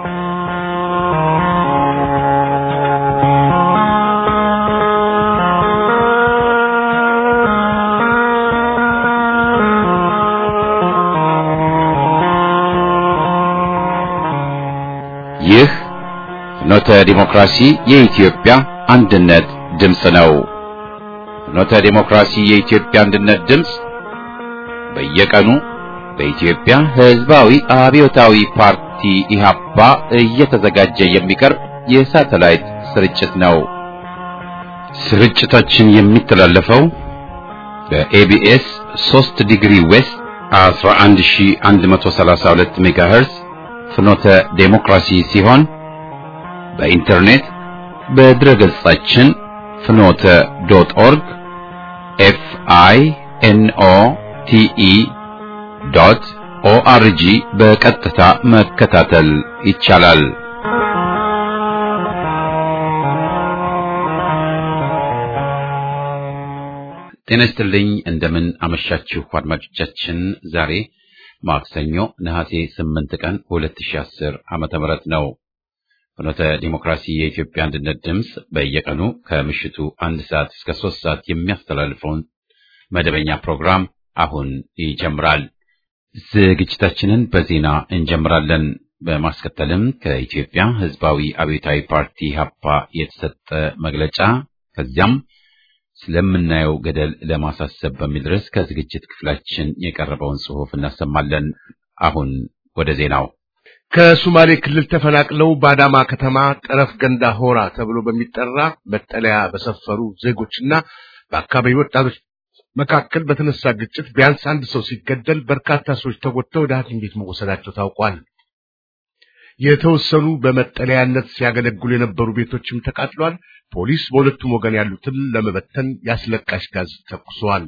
ይህ ፍኖተ ዲሞክራሲ የኢትዮጵያ አንድነት ድምፅ ነው። ፍኖተ ዲሞክራሲ የኢትዮጵያ አንድነት ድምፅ በየቀኑ በኢትዮጵያ ሕዝባዊ አብዮታዊ ፓርቲ ኢህአፓ እየተዘጋጀ የሚቀርብ የሳተላይት ስርጭት ነው። ስርጭታችን የሚተላለፈው በኤቢኤስ 3 ዲግሪ ዌስት 11132 ሜጋሄርዝ ፍኖተ ዴሞክራሲ ሲሆን በኢንተርኔት በድረ ገጻችን ፍኖተ ዶት ኦርግ ኤፍ አይ ኤን ኦ ቲ ኢ ዶት ኦአርጂ በቀጥታ መከታተል ይቻላል። ጤና ይስጥልኝ። እንደምን አመሻችሁ አድማጮቻችን። ዛሬ ማክሰኞ ነሐሴ 8 ቀን 2010 ዓመተ ምህረት ነው። ፍኖተ ዲሞክራሲ የኢትዮጵያ አንድነት ድምፅ በየቀኑ ከምሽቱ አንድ ሰዓት እስከ ሶስት ሰዓት የሚያስተላልፈውን መደበኛ ፕሮግራም አሁን ይጀምራል። ዝግጅታችንን በዜና እንጀምራለን። በማስከተልም ከኢትዮጵያ ሕዝባዊ አብዮታዊ ፓርቲ ሀፓ የተሰጠ መግለጫ ከዚያም ስለምናየው ገደል ለማሳሰብ በሚል ርዕስ ከዝግጅት ክፍላችን የቀረበውን ጽሑፍ እናሰማለን። አሁን ወደ ዜናው። ከሶማሌ ክልል ተፈናቅለው በአዳማ ከተማ ጠረፍ ገንዳ ሆራ ተብሎ በሚጠራ መጠለያ በሰፈሩ ዜጎችና በአካባቢ ወጣቶች መካከል በተነሳ ግጭት ቢያንስ አንድ ሰው ሲገደል በርካታ ሰዎች ተጎድተው ወደ ሐኪም ቤት መወሰዳቸው ታውቋል። የተወሰኑ በመጠለያነት ሲያገለግሉ የነበሩ ቤቶችም ተቃጥሏል። ፖሊስ በሁለቱም ወገን ያሉትን ለመበተን ያስለቃሽ ጋዝ ተኩሷል።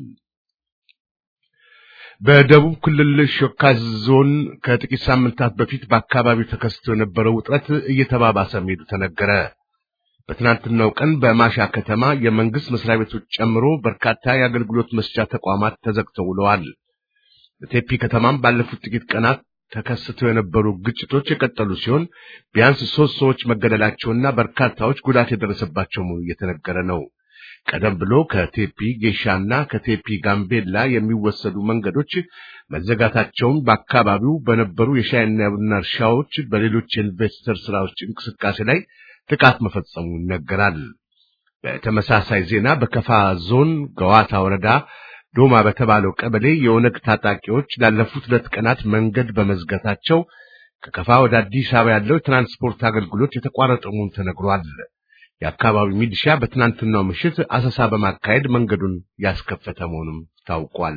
በደቡብ ክልል ሾካ ዞን ከጥቂት ሳምንታት በፊት በአካባቢው ተከስቶ የነበረው ውጥረት እየተባባሰ መሄዱ ተነገረ። በትናንትናው ቀን በማሻ ከተማ የመንግስት መስሪያ ቤቶች ጨምሮ በርካታ የአገልግሎት መስጫ ተቋማት ተዘግተው ውለዋል። በቴፒ ከተማም ባለፉት ጥቂት ቀናት ተከስተው የነበሩ ግጭቶች የቀጠሉ ሲሆን ቢያንስ ሶስት ሰዎች መገደላቸውና በርካታዎች ጉዳት የደረሰባቸው መሆኑ እየተነገረ ነው። ቀደም ብሎ ከቴፒ ጌሻና ከቴፒ ጋምቤላ የሚወሰዱ መንገዶች መዘጋታቸውን በአካባቢው በነበሩ የሻይና ቡና እርሻዎች፣ በሌሎች የኢንቨስተር ስራዎች እንቅስቃሴ ላይ ጥቃት መፈጸሙ ይነገራል። በተመሳሳይ ዜና በከፋ ዞን ገዋታ ወረዳ ዶማ በተባለው ቀበሌ የኦነግ ታጣቂዎች ላለፉት ሁለት ቀናት መንገድ በመዝጋታቸው ከከፋ ወደ አዲስ አበባ ያለው የትራንስፖርት አገልግሎት የተቋረጠ መሆኑ ተነግሯል። የአካባቢው ሚሊሻ በትናንትናው ምሽት አሰሳ በማካሄድ መንገዱን ያስከፈተ መሆኑም ታውቋል።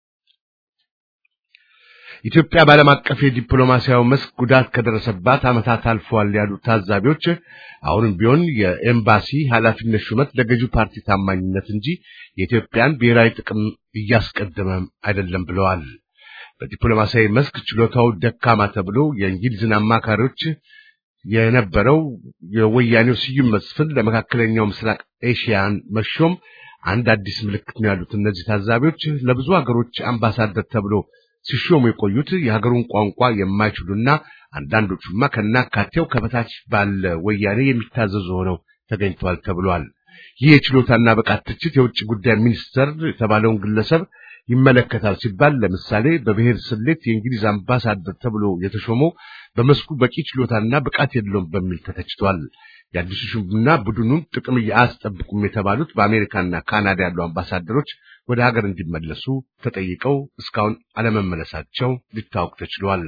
ኢትዮጵያ በዓለም አቀፍ የዲፕሎማሲያዊ መስክ ጉዳት ከደረሰባት ዓመታት አልፈዋል ያሉ ታዛቢዎች አሁንም ቢሆን የኤምባሲ ኃላፊነት ሹመት ለገዢው ፓርቲ ታማኝነት እንጂ የኢትዮጵያን ብሔራዊ ጥቅም እያስቀደመ አይደለም ብለዋል። በዲፕሎማሲያዊ መስክ ችሎታው ደካማ ተብሎ የእንግሊዝን አማካሪዎች የነበረው የወያኔው ስዩም መስፍን ለመካከለኛው ምስራቅ ኤሽያን መሾም አንድ አዲስ ምልክት ነው ያሉት እነዚህ ታዛቢዎች ለብዙ ሀገሮች አምባሳደር ተብሎ ሲሾሙ የቆዩት የሀገሩን ቋንቋ የማይችሉና አንዳንዶቹማ ከናካቴው ከበታች ባለ ወያኔ የሚታዘዙ ሆነው ተገኝተዋል ተብሏል። ይህ የችሎታና ብቃት ትችት የውጭ ጉዳይ ሚኒስተር የተባለውን ግለሰብ ይመለከታል ሲባል ለምሳሌ በብሔር ስሌት የእንግሊዝ አምባሳደር ተብሎ የተሾመው በመስኩ በቂ ችሎታና ብቃት የለውም በሚል ተተችቷል። የአዲሱ ሹምና ቡድኑን ጥቅም አያስጠብቁም የተባሉት በአሜሪካና ካናዳ ያሉ አምባሳደሮች ወደ ሀገር እንዲመለሱ ተጠይቀው እስካሁን አለመመለሳቸው ሊታወቅ ተችሏል።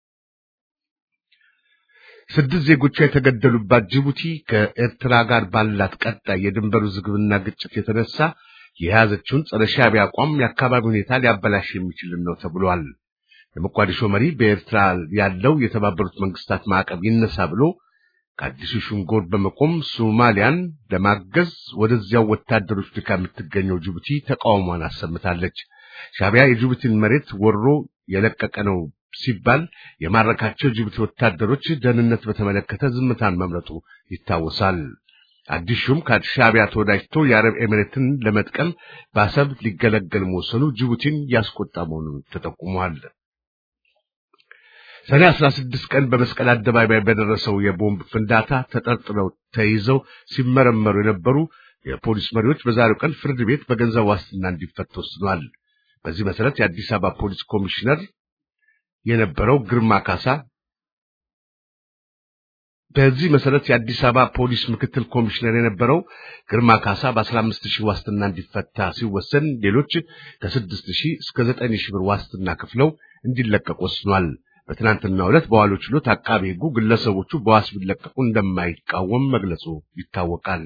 ስድስት ዜጎቿ የተገደሉባት ጅቡቲ ከኤርትራ ጋር ባላት ቀጣይ የድንበር ውዝግብና ግጭት የተነሳ የያዘችውን ጸረ ሻዕቢያ አቋም የአካባቢ ሁኔታ ሊያበላሽ የሚችል ነው ተብሏል። የሞቃዲሾ መሪ በኤርትራ ያለው የተባበሩት መንግስታት ማዕቀብ ይነሳ ብሎ ከአዲሱ ሹም ጎን በመቆም ሶማሊያን ለማገዝ ወደዚያው ወታደሮች ልካ የምትገኘው ጅቡቲ ተቃውሟን አሰምታለች። ሻዕቢያ የጅቡቲን መሬት ወሮ የለቀቀ ነው ሲባል የማረካቸው ጅቡቲ ወታደሮች ደህንነት በተመለከተ ዝምታን መምረጡ ይታወሳል። አዲስ ሹም ከሻዕቢያ ተወዳጅቶ የአረብ ኤሚሬትን ለመጥቀም በአሰብ ሊገለገል መወሰኑ ጅቡቲን ያስቆጣ መሆኑን ተጠቁሟል። ሰኔ 16 ቀን በመስቀል አደባባይ በደረሰው የቦምብ ፍንዳታ ተጠርጥረው ተይዘው ሲመረመሩ የነበሩ የፖሊስ መሪዎች በዛሬው ቀን ፍርድ ቤት በገንዘብ ዋስትና እንዲፈቱ ወስኗል። በዚህ መሰረት የአዲስ አበባ ፖሊስ ኮሚሽነር የነበረው ግርማ ካሳ በዚህ መሰረት የአዲስ አበባ ፖሊስ ምክትል ኮሚሽነር የነበረው ግርማ ካሳ በ15 ሺህ ዋስትና እንዲፈታ ሲወሰን ሌሎች ከ6 ሺህ እስከ 9 ሺህ ብር ዋስትና ከፍለው እንዲለቀቁ ወስኗል። በትናንትናው ዕለት በዋለው ችሎት አቃቤ ሕጉ ግለሰቦቹ በዋስ ቢለቀቁ እንደማይቃወም መግለጹ ይታወቃል።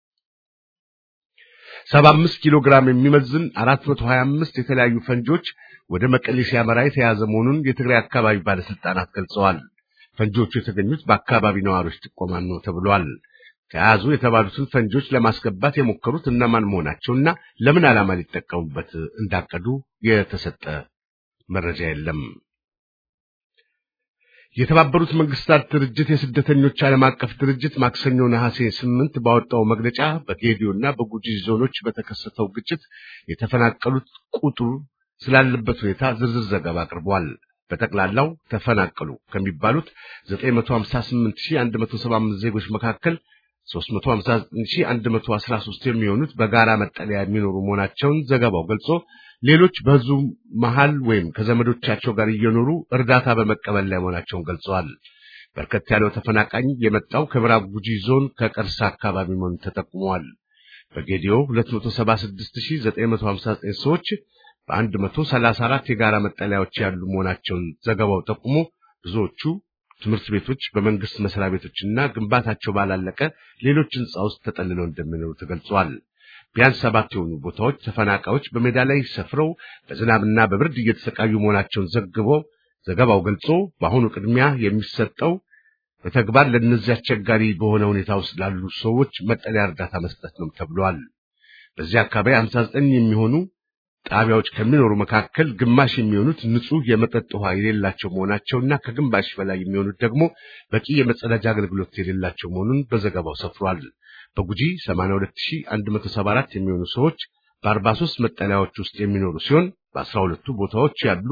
75 ኪሎ ግራም የሚመዝን 425 የተለያዩ ፈንጂዎች ወደ መቀሌ ሲያመራ የተያዘ መሆኑን የትግራይ አካባቢ ባለስልጣናት ገልጸዋል። ፈንጂዎቹ የተገኙት በአካባቢ ነዋሪዎች ጥቆማ ነው ተብሏል። ተያዙ የተባሉትን ፈንጂዎች ለማስገባት የሞከሩት እነማን መሆናቸውና ለምን ዓላማ ሊጠቀሙበት እንዳቀዱ የተሰጠ መረጃ የለም። የተባበሩት መንግስታት ድርጅት የስደተኞች ዓለም አቀፍ ድርጅት ማክሰኞ ነሐሴ ስምንት ባወጣው መግለጫ በጌዲዮና በጉጂ ዞኖች በተከሰተው ግጭት የተፈናቀሉት ቁጥሩ ስላለበት ሁኔታ ዝርዝር ዘገባ አቅርቧል። በጠቅላላው ተፈናቀሉ ከሚባሉት 958175 ዜጎች መካከል 359113 የሚሆኑት በጋራ መጠለያ የሚኖሩ መሆናቸውን ዘገባው ገልጾ ሌሎች በህዝቡ መሃል ወይም ከዘመዶቻቸው ጋር እየኖሩ እርዳታ በመቀበል ላይ መሆናቸውን ገልጸዋል። በርከት ያለው ተፈናቃኝ የመጣው ከምዕራብ ጉጂ ዞን ከቀርሳ አካባቢ መሆኑን ተጠቁመዋል። በጌዲዮ 276959 ሰዎች በ134 የጋራ መጠለያዎች ያሉ መሆናቸውን ዘገባው ጠቁሞ ብዙዎቹ ትምህርት ቤቶች፣ በመንግስት መስሪያ ቤቶችና ግንባታቸው ባላለቀ ሌሎች ህንፃ ውስጥ ተጠልለው እንደሚኖሩ ተገልጿል። ቢያንስ ሰባት የሆኑ ቦታዎች ተፈናቃዮች በሜዳ ላይ ሰፍረው በዝናብና በብርድ እየተሰቃዩ መሆናቸውን ዘግበው ዘገባው ገልጾ በአሁኑ ቅድሚያ የሚሰጠው በተግባር ለእነዚህ አስቸጋሪ በሆነ ሁኔታ ውስጥ ላሉ ሰዎች መጠለያ እርዳታ መስጠት ነው ተብሏል። በዚህ አካባቢ 59 የሚሆኑ ጣቢያዎች ከሚኖሩ መካከል ግማሽ የሚሆኑት ንጹህ የመጠጥ ውሃ የሌላቸው መሆናቸውና ከግማሽ በላይ የሚሆኑት ደግሞ በቂ የመጸዳጃ አገልግሎት የሌላቸው መሆኑን በዘገባው ሰፍሯል። በጉጂ 82174 የሚሆኑ ሰዎች በ43 መጠለያዎች ውስጥ የሚኖሩ ሲሆን በ12ቱ ቦታዎች ያሉ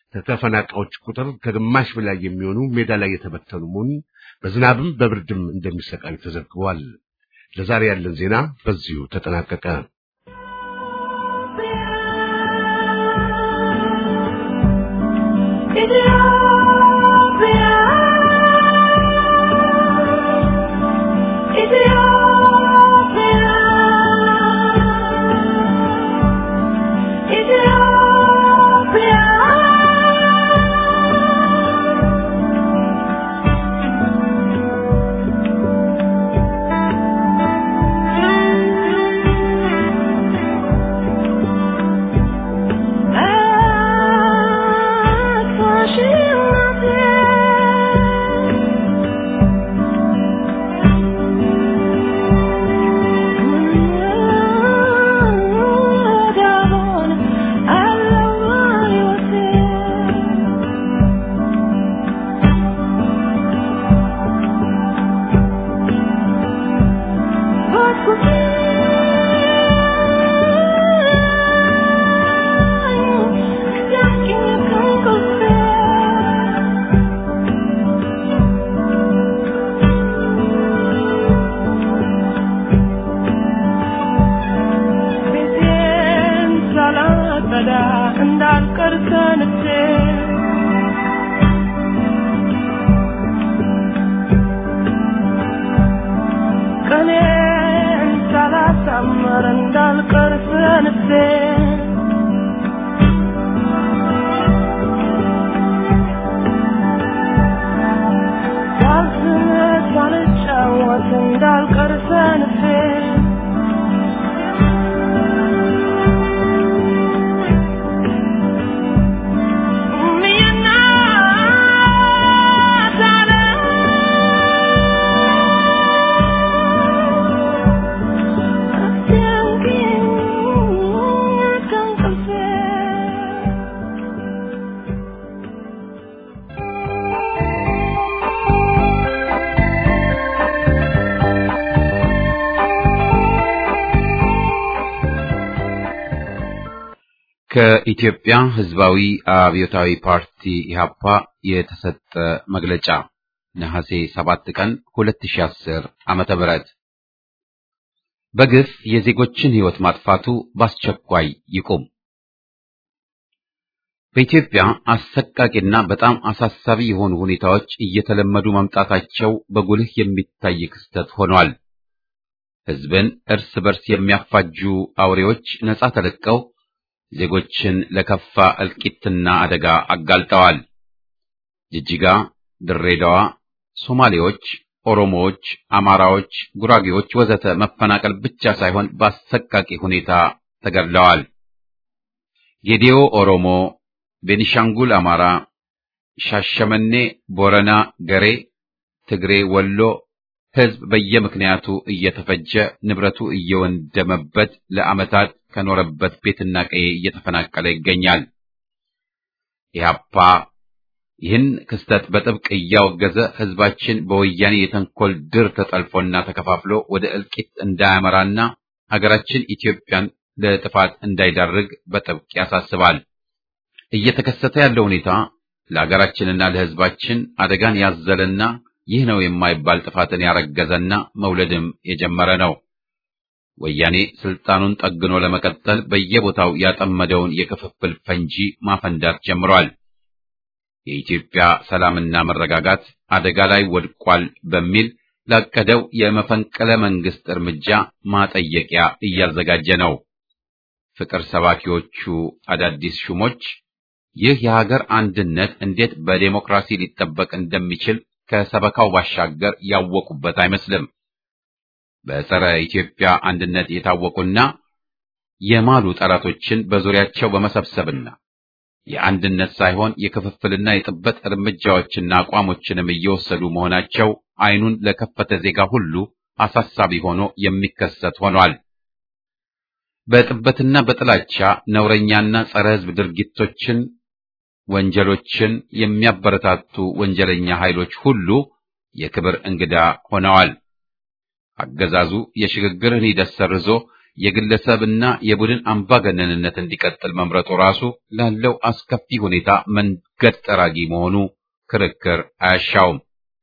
ተፈናቃዮች ቁጥር ከግማሽ በላይ የሚሆኑ ሜዳ ላይ የተበተኑ መሆኑን በዝናብም በብርድም እንደሚሰቃዩ ተዘግቧል። ለዛሬ ያለን ዜና በዚሁ ተጠናቀቀ። ከኢትዮጵያ ሕዝባዊ አብዮታዊ ፓርቲ ኢህአፓ የተሰጠ መግለጫ ነሐሴ 7 ቀን 2010 ዓመተ ምህረት በግፍ የዜጎችን ሕይወት ማጥፋቱ በአስቸኳይ ይቁም። በኢትዮጵያ አሰቃቂና በጣም አሳሳቢ የሆኑ ሁኔታዎች እየተለመዱ መምጣታቸው በጉልህ የሚታይ ክስተት ሆኗል። ሕዝብን እርስ በርስ የሚያፋጁ አውሬዎች ነጻ ተለቀው ዜጎችን ለከፋ እልቂትና አደጋ አጋልጠዋል። ጅጅጋ፣ ድሬዳዋ፣ ሶማሌዎች፣ ኦሮሞዎች፣ አማራዎች፣ ጉራጌዎች ወዘተ መፈናቀል ብቻ ሳይሆን በአሰቃቂ ሁኔታ ተገድለዋል። ጌዴኦ ኦሮሞ፣ ቤኒሻንጉል አማራ፣ ሻሸመኔ፣ ቦረና፣ ገሬ፣ ትግሬ፣ ወሎ ሕዝብ በየምክንያቱ እየተፈጀ ንብረቱ እየወንደመበት ለዓመታት ከኖረበት ቤትና ቀዬ እየተፈናቀለ ይገኛል። ኢህአፓ ይህን ክስተት በጥብቅ እያወገዘ ሕዝባችን በወያኔ የተንኮል ድር ተጠልፎና ተከፋፍሎ ወደ እልቂት እንዳያመራና ሀገራችን ኢትዮጵያን ለጥፋት እንዳይዳርግ በጥብቅ ያሳስባል። እየተከሰተ ያለው ሁኔታ ለሀገራችንና ለሕዝባችን አደጋን ያዘለና ይህ ነው የማይባል ጥፋትን ያረገዘና መውለድም የጀመረ ነው። ወያኔ ስልጣኑን ጠግኖ ለመቀጠል በየቦታው ያጠመደውን የክፍፍል ፈንጂ ማፈንዳት ጀምሯል። የኢትዮጵያ ሰላምና መረጋጋት አደጋ ላይ ወድቋል በሚል ላቀደው የመፈንቅለ መንግስት እርምጃ ማጠየቂያ እያዘጋጀ ነው። ፍቅር ሰባኪዎቹ አዳዲስ ሹሞች ይህ የሀገር አንድነት እንዴት በዴሞክራሲ ሊጠበቅ እንደሚችል ከሰበካው ባሻገር ያወቁበት አይመስልም። በጸረ ኢትዮጵያ አንድነት የታወቁና የማሉ ጠላቶችን በዙሪያቸው በመሰብሰብና የአንድነት ሳይሆን የክፍፍልና የጥበት እርምጃዎችና አቋሞችንም እየወሰዱ መሆናቸው ዓይኑን ለከፈተ ዜጋ ሁሉ አሳሳቢ ሆኖ የሚከሰት ሆኗል። በጥበትና በጥላቻ ነውረኛና ጸረ ሕዝብ ድርጊቶችን፣ ወንጀሎችን የሚያበረታቱ ወንጀለኛ ኃይሎች ሁሉ የክብር እንግዳ ሆነዋል። አገዛዙ የሽግግርን ሂደት ሰርዞ የግለሰብና የቡድን አምባገነንነት እንዲቀጥል መምረጡ ራሱ ላለው አስከፊ ሁኔታ መንገድ ጠራጊ መሆኑ ክርክር አያሻውም።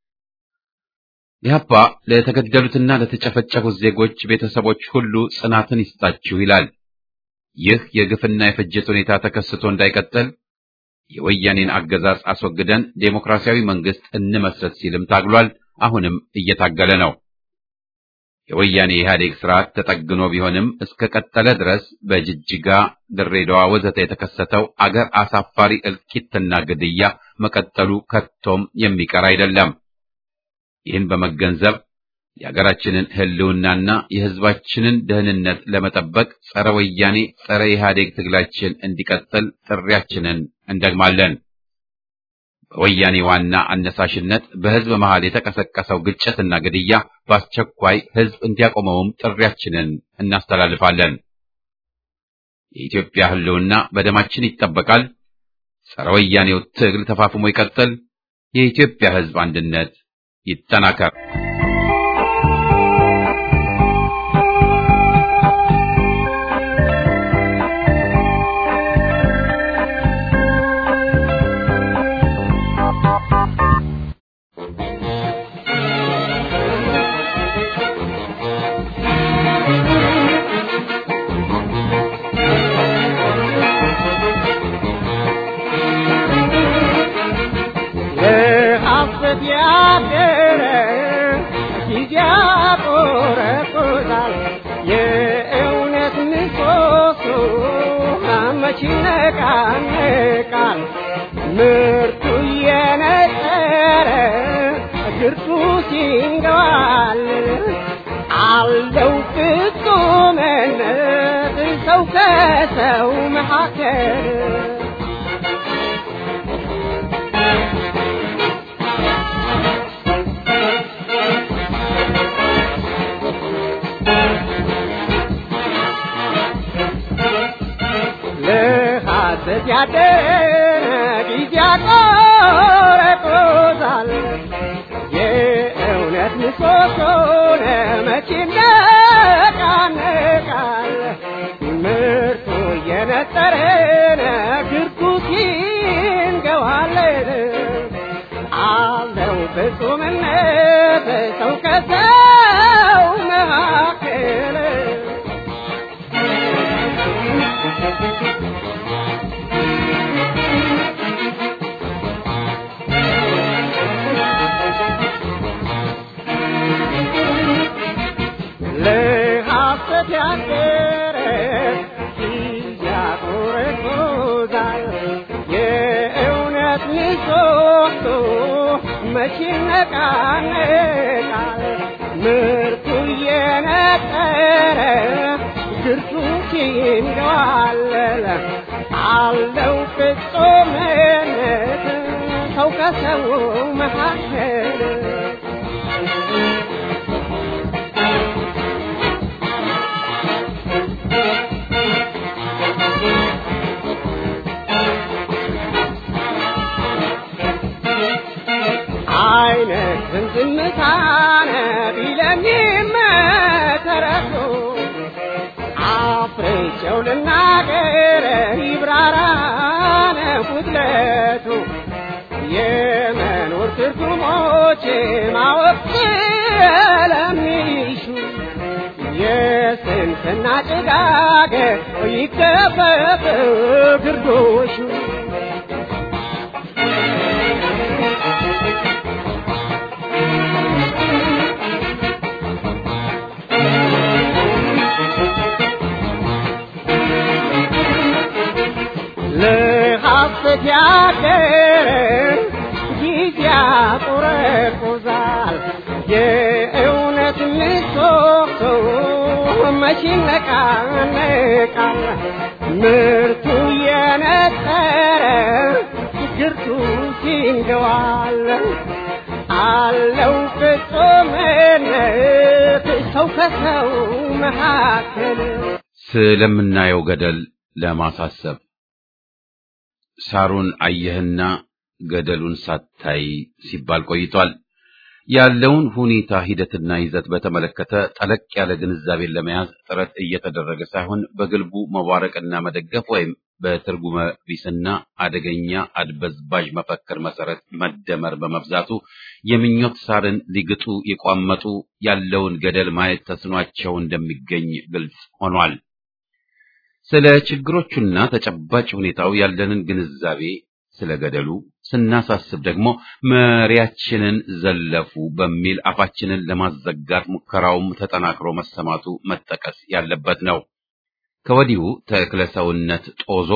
ኢህአፓ ለተገደሉትና ለተጨፈጨፉት ዜጎች ቤተሰቦች ሁሉ ጽናትን ይስጣችሁ ይላል። ይህ የግፍና የፍጅት ሁኔታ ተከስቶ እንዳይቀጥል የወያኔን አገዛዝ አስወግደን ዴሞክራሲያዊ መንግስት እንመስረት ሲልም ታግሏል። አሁንም እየታገለ ነው። የወያኔ ኢህአዴግ ስርዓት ተጠግኖ ቢሆንም እስከ ቀጠለ ድረስ በጅጅጋ፣ ድሬዳዋ ወዘተ የተከሰተው አገር አሳፋሪ እልቂትና ግድያ መቀጠሉ ከቶም የሚቀር አይደለም። ይህን በመገንዘብ የሀገራችንን ሕልውናና የሕዝባችንን ደህንነት ለመጠበቅ ጸረ ወያኔ ጸረ ኢህአዴግ ትግላችን እንዲቀጥል ጥሪያችንን እንደግማለን። በወያኔ ዋና አነሳሽነት በሕዝብ መሃል የተቀሰቀሰው ግጭትና ግድያ በአስቸኳይ ሕዝብ እንዲያቆመውም ጥሪያችንን እናስተላልፋለን። የኢትዮጵያ ሕልውና በደማችን ይጠበቃል። ጸረ ወያኔው ትግል ተፋፍሞ ይቀጥል። የኢትዮጵያ ሕዝብ አንድነት ይጠናከር። ይነቃነቃል ምርቱ እየነጠረ ግርቱ ሲንገባል አለው ፍጹምነት ሰው ከሰው መካከል ለሐሰት ያደረ ጊዜ ያቆረቆዛል የእውነት ምሰሶ ለመቼ ይነቃነቃል ምርቱ እየነጠረ ግርቱ ሲንገዋለን ነቃነት ሰው ከሰው መካከል ለሐሰት ያደረ ያቆረቆዛል የእውነት ምሰሶ መቼ ይነቃነቃል ምርቱ እየነጠረ ግርቱ ሲንገዋለለ አለው ፍጹምነት ሰው ከሰው መካከል አይነትን ዝምታነ ቢለኝም ተረቶ አፍሬቸው ልናገር ይብራራነ ጉድለቱ የመኖር ትርጉሞች ማወቅ ስለሚሹ የስንፍና ጭጋግ ይገፈፍ ግርዶሹ ለሐሰት ያደረ ጊዜ ያቆረቁዛል የእውነት ምሰሶ መቼ ይነቃነቃል ምርቱ የነጠረ ግርቱ ሲንገዋል አለው ፍጹምነት ሰው ከሰው መካከል ስለምናየው ገደል ለማሳሰብ ሳሩን አየህና ገደሉን ሳታይ ሲባል ቆይቷል። ያለውን ሁኔታ ሂደትና ይዘት በተመለከተ ጠለቅ ያለ ግንዛቤን ለመያዝ ጥረት እየተደረገ ሳይሆን በግልቡ መዋረቅና መደገፍ ወይም በትርጉመ ቢስና አደገኛ አድበዝባዥ መፈክር መሰረት መደመር በመብዛቱ የምኞት ሳርን ሊግጡ የቋመጡ ያለውን ገደል ማየት ተስኗቸው እንደሚገኝ ግልጽ ሆኗል። ስለ ችግሮቹና ተጨባጭ ሁኔታው ያለንን ግንዛቤ ስለ ገደሉ ስናሳስብ ደግሞ መሪያችንን ዘለፉ በሚል አፋችንን ለማዘጋት ሙከራውም ተጠናክሮ መሰማቱ መጠቀስ ያለበት ነው። ከወዲሁ ተክለ ሰውነት ጦዞ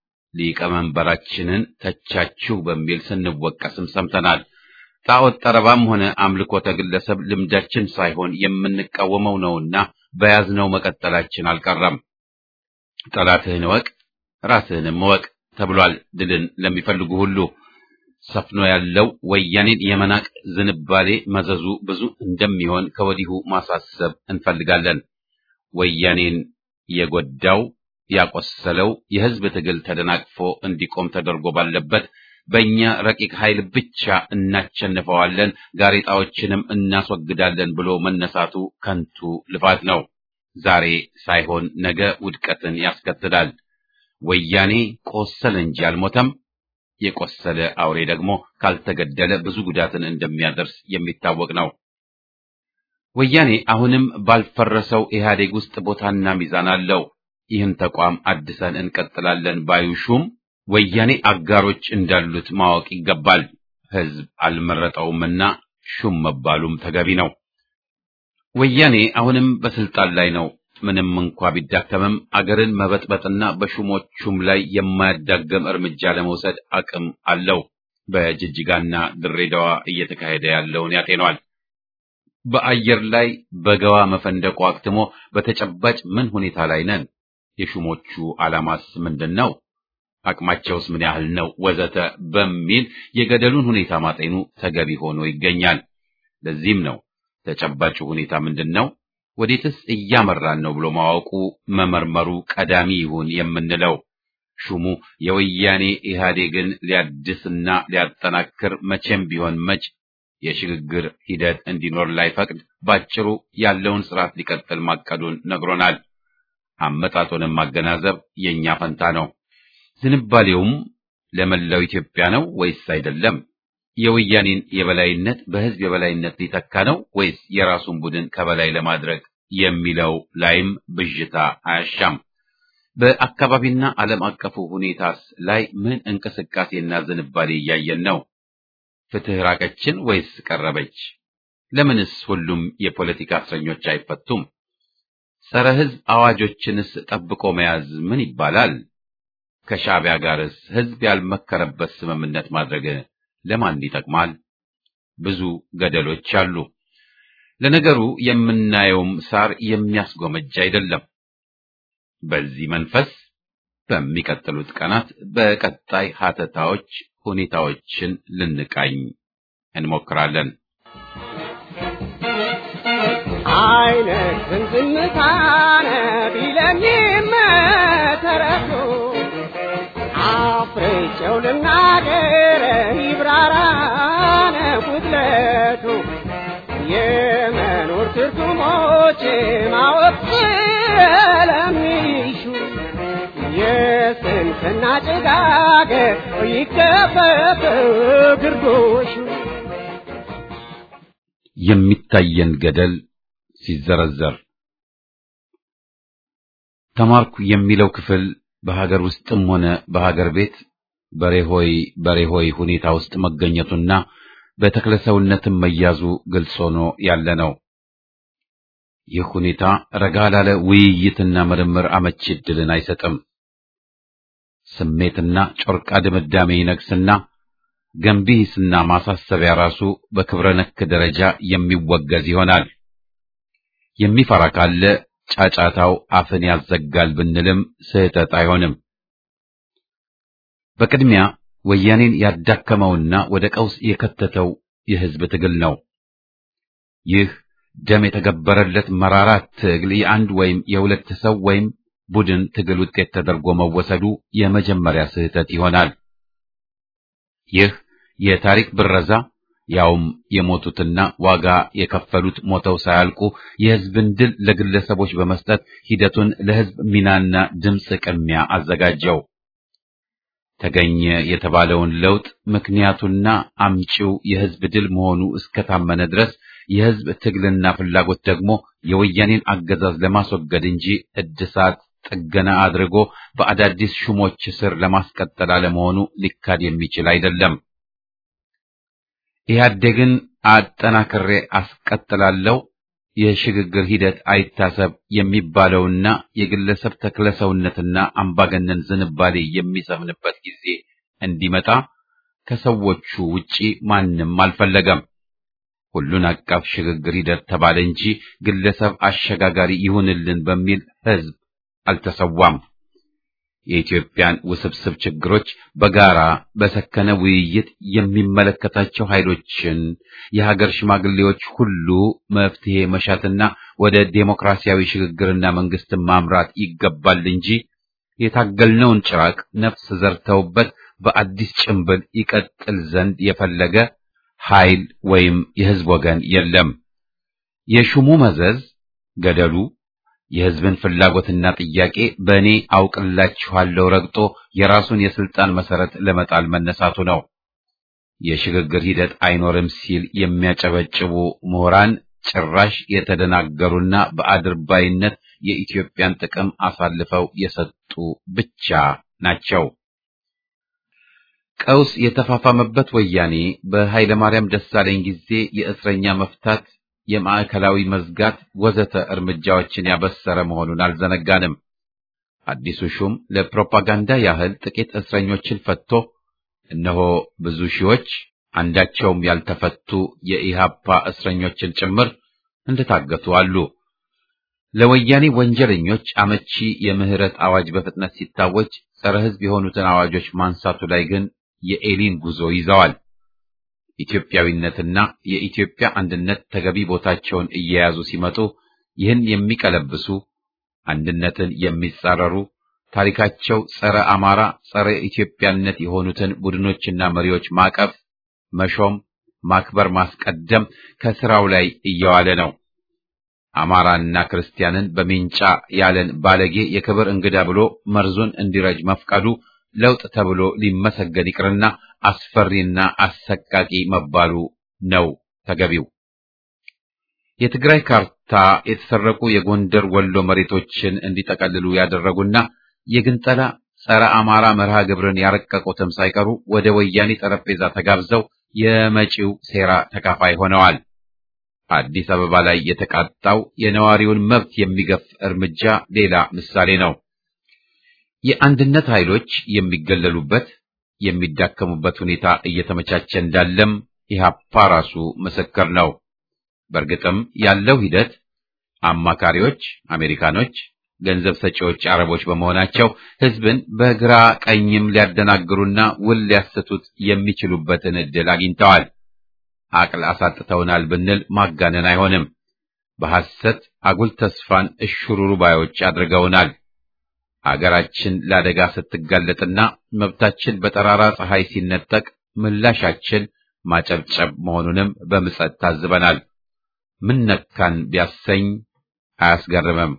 ሊቀመንበራችንን ተቻችሁ በሚል ስንወቀስም ሰምተናል። ጣዖት ጠረባም ሆነ አምልኮተ ግለሰብ ልምዳችን ሳይሆን የምንቃወመው ነውና በያዝነው መቀጠላችን አልቀረም። ጠላትህን እወቅ ራስህንም እወቅ ተብሏል። ድልን ለሚፈልጉ ሁሉ ሰፍኖ ያለው ወያኔን የመናቅ ዝንባሌ መዘዙ ብዙ እንደሚሆን ከወዲሁ ማሳሰብ እንፈልጋለን። ወያኔን የጎዳው ያቆሰለው የህዝብ ትግል ተደናቅፎ እንዲቆም ተደርጎ ባለበት በእኛ ረቂቅ ኃይል ብቻ እናቸንፈዋለን፣ ጋሬጣዎችንም እናስወግዳለን ብሎ መነሳቱ ከንቱ ልፋት ነው። ዛሬ ሳይሆን ነገ ውድቀትን ያስከትላል። ወያኔ ቆሰለ እንጂ አልሞተም። የቆሰለ አውሬ ደግሞ ካልተገደለ ብዙ ጉዳትን እንደሚያደርስ የሚታወቅ ነው። ወያኔ አሁንም ባልፈረሰው ኢህአዴግ ውስጥ ቦታና ሚዛን አለው። ይህን ተቋም አድሰን እንቀጥላለን ባዩ ሹም ወያኔ አጋሮች እንዳሉት ማወቅ ይገባል። ህዝብ አልመረጠውምና ሹም መባሉም ተገቢ ነው። ወያኔ አሁንም በስልጣን ላይ ነው። ምንም እንኳ ቢዳከምም አገርን መበጥበጥና በሹሞቹም ላይ የማያዳገም እርምጃ ለመውሰድ አቅም አለው። በጅጅጋና ድሬዳዋ እየተካሄደ ያለውን ያጤኗል። በአየር ላይ በገዋ መፈንደቁ አክትሞ በተጨባጭ ምን ሁኔታ ላይ ነን? የሹሞቹ ዓላማስ ምንድን ነው? አቅማቸውስ ምን ያህል ነው? ወዘተ በሚል የገደሉን ሁኔታ ማጤኑ ተገቢ ሆኖ ይገኛል። ለዚህም ነው ተጨባጩ ሁኔታ ምንድን ነው ወዴትስ እያመራን ነው ብሎ ማወቁ መመርመሩ ቀዳሚ ይሁን የምንለው። ሹሙ የወያኔ ኢህአዴግን ሊያድስና ሊያጠናክር መቼም ቢሆን መች የሽግግር ሂደት እንዲኖር ላይፈቅድ ባጭሩ ያለውን ስርዓት ሊቀጥል ማቀዱን ነግሮናል። አመጣጡንም ማገናዘብ የእኛ ፈንታ ነው። ዝንባሌውም ለመላው ኢትዮጵያ ነው ወይስ አይደለም? የወያኔን የበላይነት በህዝብ የበላይነት ሊተካ ነው ወይስ የራሱን ቡድን ከበላይ ለማድረግ የሚለው ላይም ብዥታ አያሻም። በአካባቢና ዓለም አቀፉ ሁኔታስ ላይ ምን እንቅስቃሴና ዝንባሌ እያየን ነው? ፍትህ ራቀችን ወይስ ቀረበች? ለምንስ ሁሉም የፖለቲካ እስረኞች አይፈቱም? ጸረ ህዝብ አዋጆችንስ ጠብቆ መያዝ ምን ይባላል? ከሻዕቢያ ጋርስ ህዝብ ያልመከረበት ስምምነት ማድረግ ለማን ይጠቅማል? ብዙ ገደሎች አሉ። ለነገሩ የምናየውም ሳር የሚያስጎመጅ አይደለም። በዚህ መንፈስ በሚቀጥሉት ቀናት በቀጣይ ሀተታዎች ሁኔታዎችን ልንቃኝ እንሞክራለን። አይነትን ዝምታነ ቢለኝም መተረቱ አፍርቼው ልናገር ይብራራነ ጉድለቱ የመኖር ትርጉሞች ማወቅ ስለሚሹ የስንፍና ጭጋግ ይገፈፍ ግርዶሹ የሚታየን ገደል ሲዘረዘር ተማርኩ የሚለው ክፍል በሀገር ውስጥም ሆነ በሀገር ቤት በሬሆይ በሬሆይ ሁኔታ ውስጥ መገኘቱና በተክለሰውነትም መያዙ ግልጽ ሆኖ ያለ ነው። ይህ ሁኔታ ረጋ ላለ ውይይትና ምርምር አመቺ ዕድልን አይሰጥም። ስሜትና ጮርቃ ድምዳሜ ይነግስና ገንቢ ሂስና ማሳሰቢያ ራሱ በክብረ ነክ ደረጃ የሚወገዝ ይሆናል። የሚፈራ ካለ ጫጫታው አፍን ያዘጋል ብንልም ስህተት አይሆንም። በቅድሚያ ወያኔን ያዳከመውና ወደ ቀውስ የከተተው የህዝብ ትግል ነው። ይህ ደም የተገበረለት መራራ ትግል የአንድ ወይም የሁለት ሰው ወይም ቡድን ትግል ውጤት ተደርጎ መወሰዱ የመጀመሪያ ስህተት ይሆናል። ይህ የታሪክ ብረዛ ያውም የሞቱትና ዋጋ የከፈሉት ሞተው ሳያልቁ የህዝብን ድል ለግለሰቦች በመስጠት ሂደቱን ለህዝብ ሚናና ድምፅ ቅሚያ አዘጋጀው። ተገኘ የተባለውን ለውጥ ምክንያቱና አምጪው የህዝብ ድል መሆኑ እስከታመነ ድረስ የህዝብ ትግልና ፍላጎት ደግሞ የወያኔን አገዛዝ ለማስወገድ እንጂ እድሳት ጥገና አድርጎ በአዳዲስ ሹሞች ስር ለማስቀጠል አለመሆኑ ሊካድ የሚችል አይደለም። ኢህአዴግን አጠናክሬ አስቀጥላለሁ፣ የሽግግር ሂደት አይታሰብ የሚባለውና የግለሰብ ተክለሰውነትና አምባገነን ዝንባሌ የሚሰፍንበት ጊዜ እንዲመጣ ከሰዎቹ ውጪ ማንም አልፈለገም። ሁሉን አቀፍ ሽግግር ሂደት ተባለ እንጂ ግለሰብ አሸጋጋሪ ይሁንልን በሚል ህዝብ አልተሰዋም። የኢትዮጵያን ውስብስብ ችግሮች በጋራ በሰከነ ውይይት የሚመለከታቸው ኃይሎችን የሀገር ሽማግሌዎች ሁሉ መፍትሄ መሻትና ወደ ዴሞክራሲያዊ ሽግግርና መንግስትን ማምራት ይገባል እንጂ የታገልነውን ጭራቅ ነፍስ ዘርተውበት በአዲስ ጭንብል ይቀጥል ዘንድ የፈለገ ኃይል ወይም የህዝብ ወገን የለም። የሹሙ መዘዝ ገደሉ የህዝብን ፍላጎትና ጥያቄ በእኔ አውቅላችኋለሁ ረግጦ የራሱን የስልጣን መሰረት ለመጣል መነሳቱ ነው። የሽግግር ሂደት አይኖርም ሲል የሚያጨበጭቡ ምሁራን ጭራሽ የተደናገሩና በአድርባይነት የኢትዮጵያን ጥቅም አሳልፈው የሰጡ ብቻ ናቸው። ቀውስ የተፋፋመበት ወያኔ በኃይለማርያም ደሳለኝ ጊዜ የእስረኛ መፍታት የማዕከላዊ መዝጋት ወዘተ እርምጃዎችን ያበሰረ መሆኑን አልዘነጋንም። አዲሱ ሹም ለፕሮፓጋንዳ ያህል ጥቂት እስረኞችን ፈትቶ እነሆ ብዙ ሺዎች አንዳቸውም ያልተፈቱ የኢሃፓ እስረኞችን ጭምር እንደታገቱ አሉ። ለወያኔ ወንጀለኞች አመቺ የምህረት አዋጅ በፍጥነት ሲታወጅ ጸረ ሕዝብ የሆኑትን አዋጆች ማንሳቱ ላይ ግን የኤሊን ጉዞ ይዘዋል። ኢትዮጵያዊነትና የኢትዮጵያ አንድነት ተገቢ ቦታቸውን እየያዙ ሲመጡ ይህን የሚቀለብሱ አንድነትን የሚጻረሩ ታሪካቸው ጸረ አማራ፣ ጸረ ኢትዮጵያነት የሆኑትን ቡድኖችና መሪዎች ማቀፍ፣ መሾም፣ ማክበር፣ ማስቀደም ከስራው ላይ እየዋለ ነው። አማራና ክርስቲያንን በሚንጫ ያለን ባለጌ የክብር እንግዳ ብሎ መርዙን እንዲረጅ መፍቀዱ ለውጥ ተብሎ ሊመሰገን ይቅርና አስፈሪና አሰቃቂ መባሉ ነው ተገቢው። የትግራይ ካርታ የተሰረቁ የጎንደር ወሎ መሬቶችን እንዲጠቀልሉ ያደረጉና የግንጠላ ጸረ አማራ መርሃ ግብርን ያረቀቁትም ሳይቀሩ ወደ ወያኔ ጠረጴዛ ተጋብዘው የመጪው ሴራ ተካፋይ ሆነዋል። አዲስ አበባ ላይ የተቃጣው የነዋሪውን መብት የሚገፍ እርምጃ ሌላ ምሳሌ ነው። የአንድነት ኃይሎች የሚገለሉበት የሚዳከሙበት ሁኔታ እየተመቻቸ እንዳለም ኢህአፓ ራሱ ምስክር ነው። በእርግጥም ያለው ሂደት አማካሪዎች አሜሪካኖች፣ ገንዘብ ሰጪዎች አረቦች በመሆናቸው ህዝብን በግራ ቀኝም ሊያደናግሩና ውል ሊያስቱት የሚችሉበትን ዕድል አግኝተዋል። አቅል አሳጥተውናል ብንል ማጋነን አይሆንም። በሐሰት አጉል ተስፋን እሽሩሩ ባዮች አድርገውናል። አገራችን ለአደጋ ስትጋለጥና መብታችን በጠራራ ፀሐይ ሲነጠቅ ምላሻችን ማጨብጨብ መሆኑንም በምጸት ታዝበናል። ምን ነካን ቢያሰኝ አያስገርምም።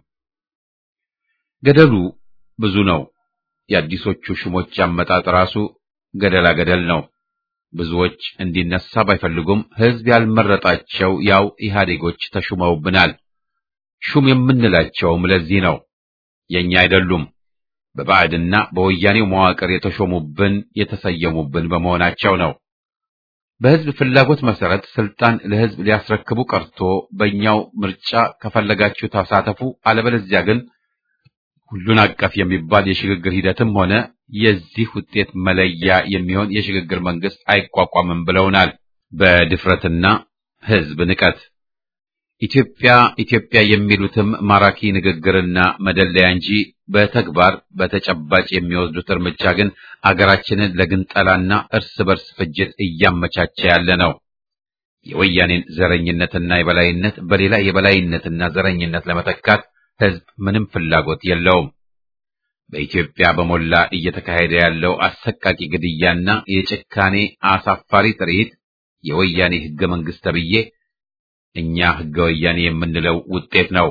ገደሉ ብዙ ነው። የአዲሶቹ ሹሞች አመጣጥ ራሱ ገደላ ገደል ነው። ብዙዎች እንዲነሳ ባይፈልጉም ህዝብ ያልመረጣቸው ያው ኢህአዴጎች ተሹመውብናል። ሹም የምንላቸውም ለዚህ ነው። የኛ አይደሉም። በባዕድና በወያኔው መዋቅር የተሾሙብን የተሰየሙብን በመሆናቸው ነው። በህዝብ ፍላጎት መሰረት ስልጣን ለህዝብ ሊያስረክቡ ቀርቶ በእኛው ምርጫ ከፈለጋችሁ ተሳተፉ፣ አለበለዚያ ግን ሁሉን አቀፍ የሚባል የሽግግር ሂደትም ሆነ የዚህ ውጤት መለያ የሚሆን የሽግግር መንግስት አይቋቋምም ብለውናል። በድፍረትና ህዝብ ንቀት ኢትዮጵያ ኢትዮጵያ የሚሉትም ማራኪ ንግግርና መደለያ እንጂ በተግባር በተጨባጭ የሚወስዱት እርምጃ ግን አገራችንን ለግንጠላና እርስ በርስ ፍጅት እያመቻቸ ያለ ነው። የወያኔን ዘረኝነትና የበላይነት በሌላ የበላይነትና ዘረኝነት ለመተካት ህዝብ ምንም ፍላጎት የለውም። በኢትዮጵያ በሞላ እየተካሄደ ያለው አሰቃቂ ግድያና የጭካኔ አሳፋሪ ትርኢት የወያኔ ህገ መንግስት ተብዬ እኛ ህገ ወያኔ የምንለው ውጤት ነው።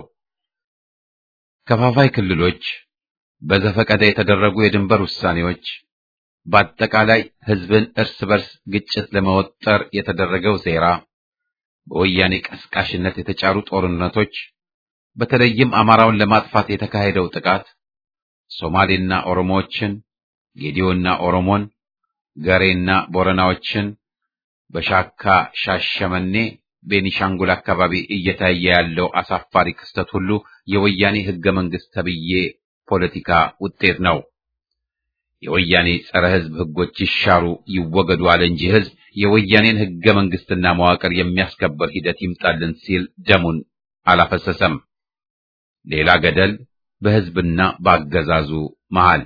ከፋፋይ ክልሎች፣ በዘፈቀደ የተደረጉ የድንበር ውሳኔዎች፣ በአጠቃላይ ህዝብን እርስ በርስ ግጭት ለመወጠር የተደረገው ሴራ፣ በወያኔ ቀስቃሽነት የተጫሩ ጦርነቶች፣ በተለይም አማራውን ለማጥፋት የተካሄደው ጥቃት ሶማሌና ኦሮሞዎችን፣ ጌዲዮና ኦሮሞን፣ ገሬና ቦረናዎችን በሻካ ሻሸመኔ ቤኒሻንጉል አካባቢ እየታየ ያለው አሳፋሪ ክስተት ሁሉ የወያኔ ህገ መንግስት ተብዬ ፖለቲካ ውጤት ነው። የወያኔ ጸረ ህዝብ ህጎች ይሻሩ ይወገዱ አለ እንጂ ህዝብ የወያኔን ህገ መንግስትና መዋቅር የሚያስከበር ሂደት ይምጣልን ሲል ደሙን አላፈሰሰም። ሌላ ገደል በህዝብና በአገዛዙ መሃል።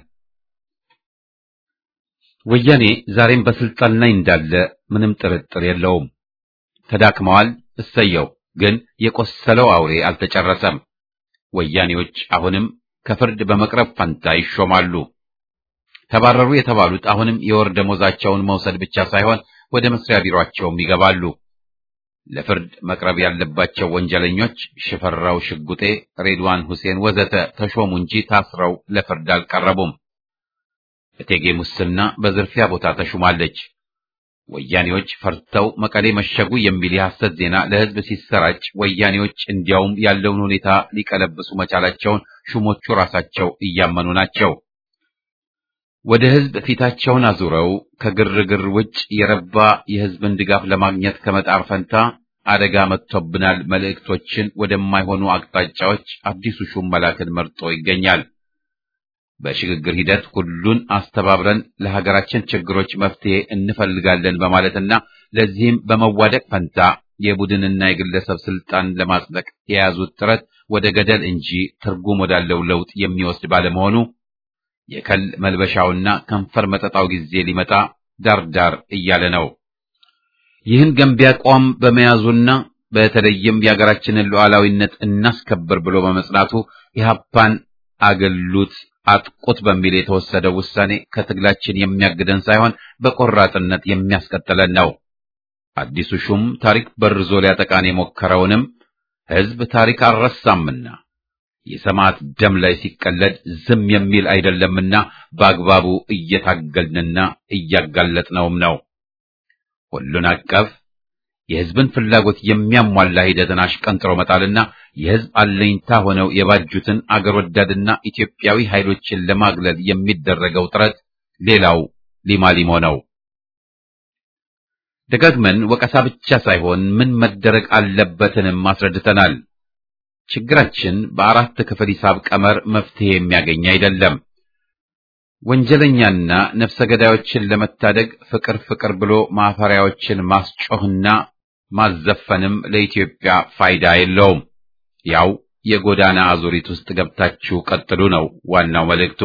ወያኔ ዛሬም በስልጣን ላይ እንዳለ ምንም ጥርጥር የለውም። ተዳክመዋል። እሰየው። ግን የቆሰለው አውሬ አልተጨረሰም። ወያኔዎች አሁንም ከፍርድ በመቅረብ ፈንታ ይሾማሉ። ተባረሩ የተባሉት አሁንም የወር ደሞዛቸውን መውሰድ ብቻ ሳይሆን ወደ መስሪያ ቢሮአቸውም ይገባሉ። ለፍርድ መቅረብ ያለባቸው ወንጀለኞች ሽፈራው ሽጉጤ፣ ሬድዋን ሁሴን ወዘተ ተሾሙ እንጂ ታስረው ለፍርድ አልቀረቡም። እቴጌ ሙስና በዝርፊያ ቦታ ተሹማለች። ወያኔዎች ፈርተው መቀሌ መሸጉ የሚል የሐሰት ዜና ለህዝብ ሲሰራጭ ወያኔዎች እንዲያውም ያለውን ሁኔታ ሊቀለብሱ መቻላቸውን ሹሞቹ ራሳቸው እያመኑ ናቸው። ወደ ህዝብ ፊታቸውን አዙረው ከግርግር ውጭ የረባ የህዝብን ድጋፍ ለማግኘት ከመጣር ፈንታ አደጋ መጥቶብናል መልእክቶችን ወደማይሆኑ አቅጣጫዎች አዲሱ ሹም መላክን መርጦ ይገኛል። በሽግግር ሂደት ሁሉን አስተባብረን ለሀገራችን ችግሮች መፍትሄ እንፈልጋለን በማለትና ለዚህም በመዋደቅ ፈንታ የቡድንና የግለሰብ ስልጣን ለማጽደቅ የያዙት ጥረት ወደ ገደል እንጂ ትርጉም ወዳለው ለውጥ የሚወስድ ባለመሆኑ የከል መልበሻውና ከንፈር መጠጣው ጊዜ ሊመጣ ዳርዳር እያለ ነው። ይህን ገንቢ አቋም በመያዙና በተለይም የሀገራችንን ሉዓላዊነት እናስከብር ብሎ በመጽናቱ ኢህአፓን አገሉት አጥቁት በሚል የተወሰደው ውሳኔ ከትግላችን የሚያግደን ሳይሆን በቆራጥነት የሚያስቀጥለን ነው። አዲሱ ሹም ታሪክ በርዞ ሊያጠቃን የሞከረውንም ህዝብ ታሪክ አልረሳምና የሰማዕት ደም ላይ ሲቀለድ ዝም የሚል አይደለምና በአግባቡ እየታገልንና እያጋለጥነውም ነው። ሁሉን አቀፍ የሕዝብን ፍላጎት የሚያሟላ ሂደትን አሽቀንጥሮ መጣልና የሕዝብ አለኝታ ሆነው የባጁትን አገር ወዳድና ኢትዮጵያዊ ኃይሎችን ለማግለል የሚደረገው ጥረት ሌላው ሊማሊሞ ነው። ደጋግመን ወቀሳ ብቻ ሳይሆን ምን መደረግ አለበትንም አስረድተናል። ችግራችን በአራት ክፍል ሂሳብ ቀመር መፍትሄ የሚያገኝ አይደለም። ወንጀለኛና ነፍሰ ገዳዮችን ለመታደግ ፍቅር ፍቅር ብሎ ማፈሪያዎችን ማስጮህና ማዘፈንም ለኢትዮጵያ ፋይዳ የለውም። ያው የጎዳና አዙሪት ውስጥ ገብታችሁ ቀጥሉ ነው ዋናው መልእክቱ።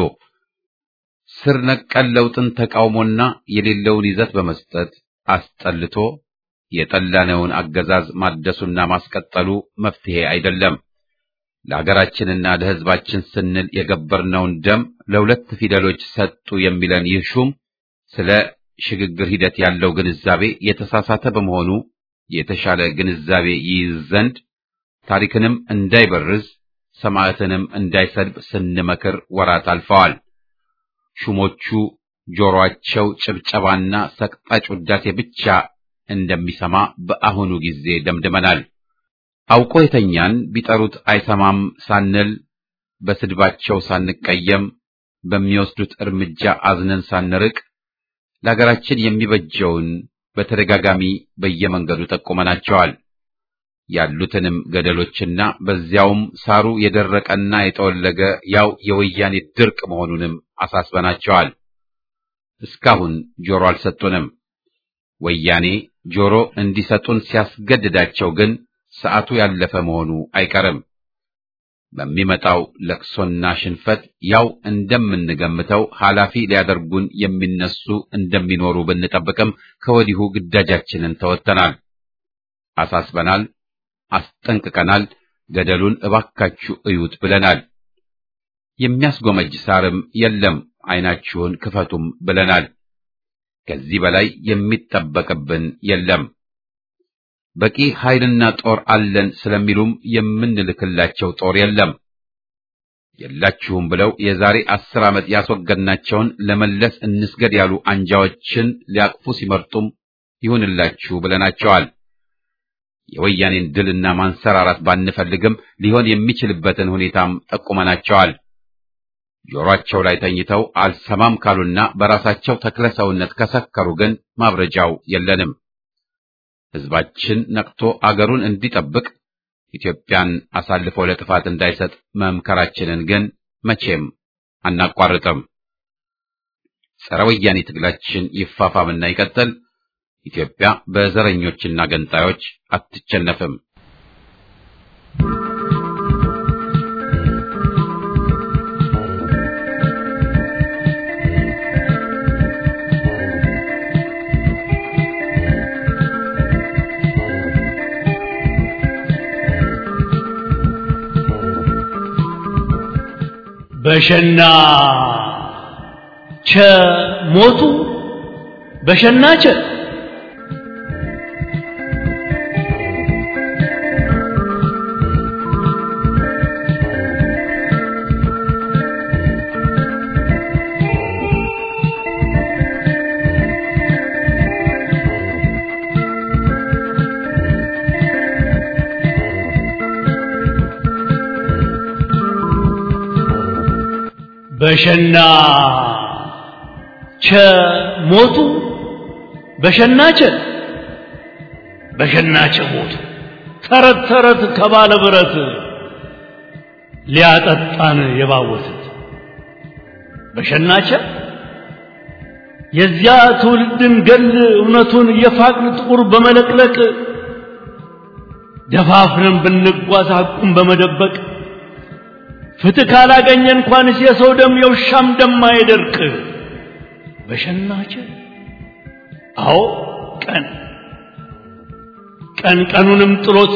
ስር ነቀል ለውጥን ተቃውሞና የሌለውን ይዘት በመስጠት አስጠልቶ የጠላነውን አገዛዝ ማደሱና ማስቀጠሉ መፍትሄ አይደለም። ለሀገራችንና ለሕዝባችን ስንል የገበርነውን ደም ለሁለት ፊደሎች ሰጡ የሚለን ይህ ሹም ስለ ሽግግር ሂደት ያለው ግንዛቤ የተሳሳተ በመሆኑ የተሻለ ግንዛቤ ይይዝ ዘንድ ታሪክንም እንዳይበርዝ ሰማዕትንም እንዳይሰድብ ስንመክር ወራት አልፈዋል። ሹሞቹ ጆሮአቸው ጭብጨባና ሰቅጣጭ ውዳሴ ብቻ እንደሚሰማ በአሁኑ ጊዜ ደምድመናል። አውቆ የተኛን ቢጠሩት አይሰማም ሳንል በስድባቸው ሳንቀየም በሚወስዱት እርምጃ አዝነን ሳንርቅ ለሀገራችን የሚበጀውን በተደጋጋሚ በየመንገዱ ጠቁመናቸዋል። ያሉትንም ገደሎችና በዚያውም ሳሩ የደረቀና የጠወለገ ያው የወያኔ ድርቅ መሆኑንም አሳስበናቸዋል። እስካሁን ጆሮ አልሰጡንም። ወያኔ ጆሮ እንዲሰጡን ሲያስገድዳቸው ግን ሰዓቱ ያለፈ መሆኑ አይቀርም። በሚመጣው ለቅሶና ሽንፈት ያው እንደምንገምተው ኃላፊ ሊያደርጉን የሚነሱ እንደሚኖሩ ብንጠብቅም ከወዲሁ ግዳጃችንን ተወጥተናል፣ አሳስበናል፣ አስጠንቅቀናል። ገደሉን እባካችሁ እዩት ብለናል። የሚያስጎመጅ ሳርም የለም፣ ዓይናችሁን ክፈቱም ብለናል። ከዚህ በላይ የሚጠበቅብን የለም። በቂ ኃይልና ጦር አለን ስለሚሉም የምንልክላቸው ጦር የለም። የላችሁም ብለው የዛሬ አስር ዓመት ያስወገድናቸውን ለመለስ እንስገድ ያሉ አንጃዎችን ሊያቅፉ ሲመርጡም ይሁንላችሁ ብለናቸዋል። የወያኔን ድልና ማንሰራራት ባንፈልግም ሊሆን የሚችልበትን ሁኔታም ጠቁመናቸዋል። ጆሮአቸው ላይ ተኝተው አልሰማም ካሉና በራሳቸው ተክለ ሰውነት ከሰከሩ ግን ማብረጃው የለንም። ሕዝባችን ነቅቶ አገሩን እንዲጠብቅ ኢትዮጵያን አሳልፎ ለጥፋት እንዳይሰጥ መምከራችንን ግን መቼም አናቋርጥም። ጸረ ወያኔ ትግላችን ይፋፋምና ይቀጥል። ኢትዮጵያ በዘረኞችና ገንጣዮች አትቸነፍም። በሸና ቸ ሞቱ በሸና ቸ በሸና ቸ ሞቱ በሸና ቸ በሸና ቸ ሞቱ ተረት ተረት ከባለ ብረት ሊያጠጣን የባወቱት በሸና ቸ የዚያ ትውልድን ገል እውነቱን የፋቅን ጥቁር በመለቅለቅ ደፋፍረን ብንጓዝ ሐቁን በመደበቅ ፍትህ ካላገኘ እንኳንስ የሰው ደም የውሻም ደም አይደርቅ። በሸናቸ አዎ ቀን ቀን ቀኑንም ጥሎት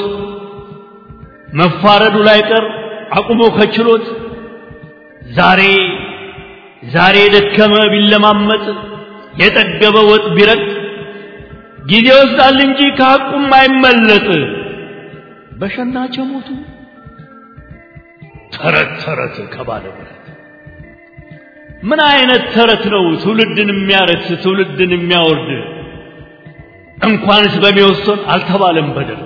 መፋረዱ ላይ ቀር አቁሞ ከችሎት ዛሬ ዛሬ የደከመ ቢለማመጥ የጠገበ ወጥ ቢረጥ ጊዜ ይወስዳል እንጂ ከሐቁም አይመለጥ። በሸናቸ ሞቱ ተረት ተረት ከባለ ብረት ምን አይነት ተረት ነው ትውልድን የሚያረክስ ትውልድን የሚያወርድ እንኳንስ በሚወሰን አልተባለም በደርግ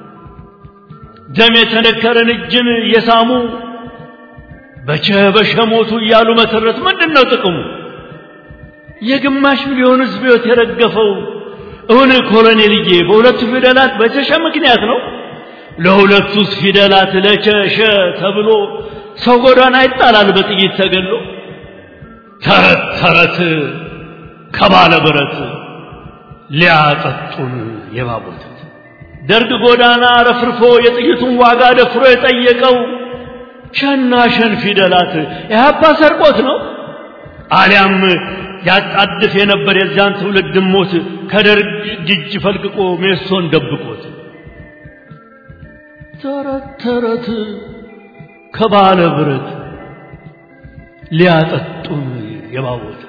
ደም የተነከረን እጅን እየሳሙ በቸ በሸ ሞቱ እያሉ መተረት ምንድን ነው ጥቅሙ የግማሽ ሚሊዮን ህዝብ ህይወት የረገፈው እውን ኮሎኔልዬ በሁለቱ ፊደላት በቸሸ ምክንያት ነው ለሁለቱስ ፊደላት ለቸሸ ተብሎ ሰው ጎዳና ይጣላል በጥይት ተገሎ ተረት ተረት ከባለ ብረት ሊያጠጡን የባቦተት ደርግ ጎዳና ረፍርፎ የጥይቱን ዋጋ ደፍሮ የጠየቀው ሸና ሸን ፊደላት ኢህአፓ ሰርቆት ነው አሊያም ያጣድፍ የነበር የዚያን ትውልድ ሞት ከደርግ እጅ ፈልቅቆ ሜሶን ደብቆት ተረት ተረት ከባለ ብረት ሊያጠጡን የባቦተት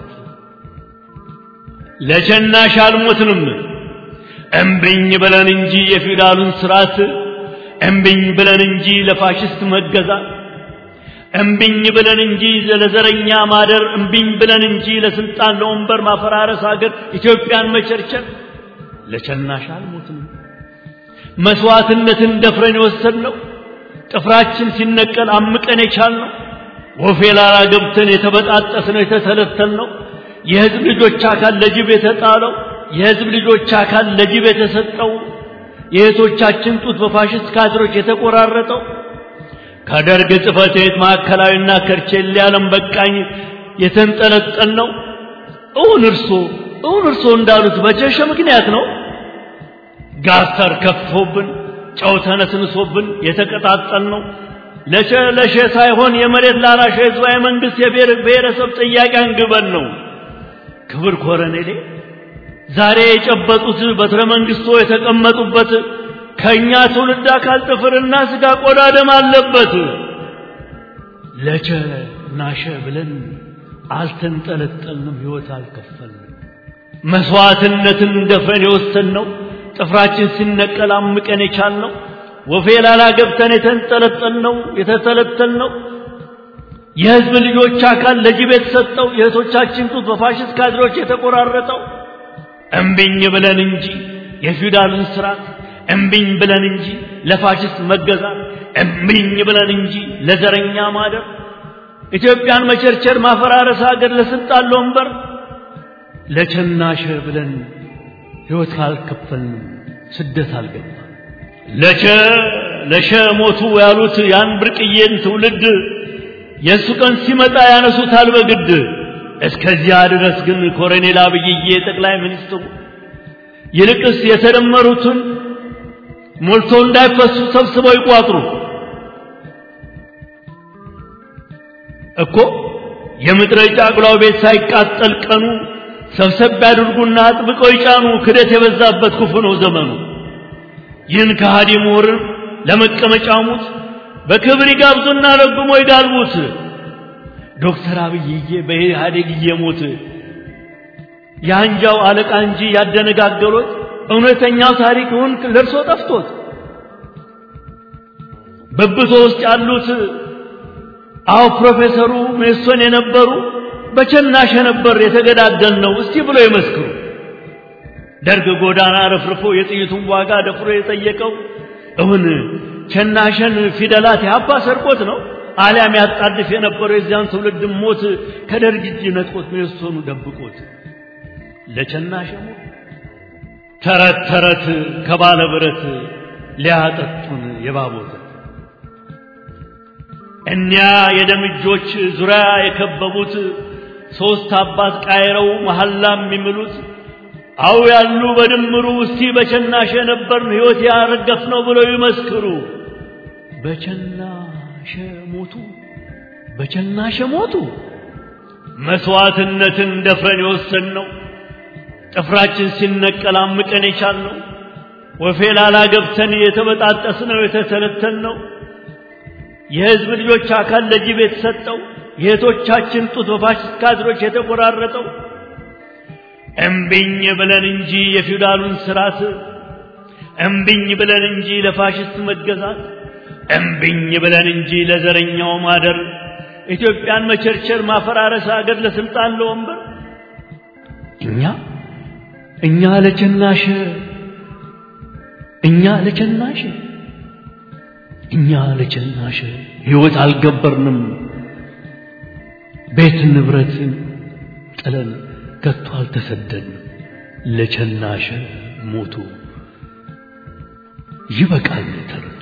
ለሸናሽ አልሞትንም እምብኝ ብለን እንጂ የፊውዳሉን ስርዓት እምብኝ ብለን እንጂ ለፋሽስት መገዛት እምብኝ ብለን እንጂ ለዘረኛ ማደር እምብኝ ብለን እንጂ ለስልጣን ለወንበር ማፈራረስ ሀገር ኢትዮጵያን መቸርቸር ለቸናሽ አልሞትንም መስዋዕትነትን ደፍረን የወሰድነው ጥፍራችን ሲነቀል አምቀን የቻልነው ወፌ ላላ ገብተን የተበጣጠስነው የተተለተልነው የህዝብ ልጆች አካል ለጅብ የተጣለው የህዝብ ልጆች አካል ለጅብ የተሰጠው የእህቶቻችን ጡት በፋሽስት ካድሮች የተቆራረጠው ከደርግ ጽሕፈት ቤት ማዕከላዊና ከርቼሌ ዓለም በቃኝ የተንጠለጠል ነው። እውን እርሶ እውን እርሶ እንዳሉት በቸሸ ምክንያት ነው። ጋስተር ከፍቶብን ጨው ተነስንሶብን የተቀጣጠል ነው። ለሸ ለሸ ሳይሆን የመሬት ላራሽ ህዝባዊ መንግስት የብሔር ብሔረሰብ ጥያቄ አንግበን ነው። ክብር ኮረኔሌ ዛሬ የጨበጡት በትረ መንግስቶ የተቀመጡበት ከኛ ትውልድ አካል ጥፍርና ስጋ ቆዳ ደም አለበት። ለቸ ናሸ ብለን አልተንጠለጠልንም፣ ህይወት አልከፈልንም። መስዋዕትነትን ደፍረን የወሰንነው ጥፍራችን ሲነቀል አምቀን የቻልነው ወፌ ላላ ገብተን የተንጠለጠልነው የተተለተልነው የህዝብ ልጆች አካል ለጅብ የተሰጠው የእህቶቻችን ጡት በፋሽስት ካድሮች የተቆራረጠው እምቢኝ ብለን እንጂ የፊውዳልን ስርዓት እምቢኝ ብለን እንጂ ለፋሽስት መገዛት እምቢኝ ብለን እንጂ ለዘረኛ ማደር ኢትዮጵያን መቸርቸር ማፈራረስ ሀገር ለስልጣን ለወንበር ለቸናሸ ብለን ሕይወት ካልከፈልንም ስደት አልገባ ለቸ ለሸ ሞቱ ያሉት ያን ብርቅዬን ትውልድ የእሱ ቀን ሲመጣ ያነሱታል በግድ እስከዚያ ድረስ ግን ኮሎኔል አብይዬ ጠቅላይ ሚኒስትሩ ይልቅስ የተደመሩትን ሞልቶ እንዳይፈሱ ሰብስበው ይቋጥሩ እኮ የምድረ ጫጉላው ቤት ሳይቃጠል ቀኑ ሰብሰብ ያድርጉና አጥብቀው ይጫኑ። ክደት የበዛበት ክፉ ነው ዘመኑ። ይህን ከሃዲ ምሁርን ለመቀመጫ ሙት በክብር ይጋብዙና ረግሞ ይጋልቡት። ዶክተር አብይዬ በኢህአዴግ እየሞት የአንጃው አለቃ እንጂ ያደነጋገሮት እውነተኛው ታሪክውን ለእርሶ ጠፍቶት በብቶ ውስጥ ያሉት አዎ ፕሮፌሰሩ ሜሶን የነበሩ በቸናሸ ነበር የተገዳደል ነው እስቲ ብሎ ይመስክሩ። ደርግ ጎዳና ረፍርፎ የጥይቱን ዋጋ ደፍሮ የጠየቀው እውን ቸናሸን ፊደላት ያባ ሰርቆት ነው አሊያም ያጣድፍ የነበረው የዚያን ትውልድ ሞት ከደርግ እጅ ነጥቆት ሜሶኑ ደብቆት ለቸናሸ ሞት ተረት ተረት ከባለ ብረት ሊያጠጡን የባቦት እኒያ የደም እጆች ዙሪያ የከበቡት ሦስት አባት ቃይረው መሐላ የሚምሉት አው ያሉ በድምሩ እስቲ በቸናሸ ነበርን ሕይወት ያረገፍ ነው ብለው ይመስክሩ። በቸናሸ ሞቱ፣ በቸናሸ ሞቱ። መስዋዕትነትን ደፍረን የወሰንነው ጥፍራችን ሲነቀል አምቀን የቻልነው ወፌ ላላ ገብተን የተበጣጠስነው የተተለተልነው የሕዝብ ልጆች አካል ለጅብ የተሰጠው የእህቶቻችን ጡት በፋሽስት ካድሮች የተቆራረጠው እምቢኝ ብለን እንጂ የፊውዳሉን ስርዓት እምቢኝ ብለን እንጂ ለፋሽስት መገዛት እምብኝ ብለን እንጂ ለዘረኛው ማደር ኢትዮጵያን መቸርቸር ማፈራረስ አገር ለስልጣን ለወንበር እኛ እኛ ለቸናሽ እኛ ለቸናሽ እኛ ለቸናሽ ሕይወት አልገበርንም ቤት ንብረትን ጥለን ከቶ አልተሰደድንም ለቸናሽ ሞቱ ይበቃል ተረቱ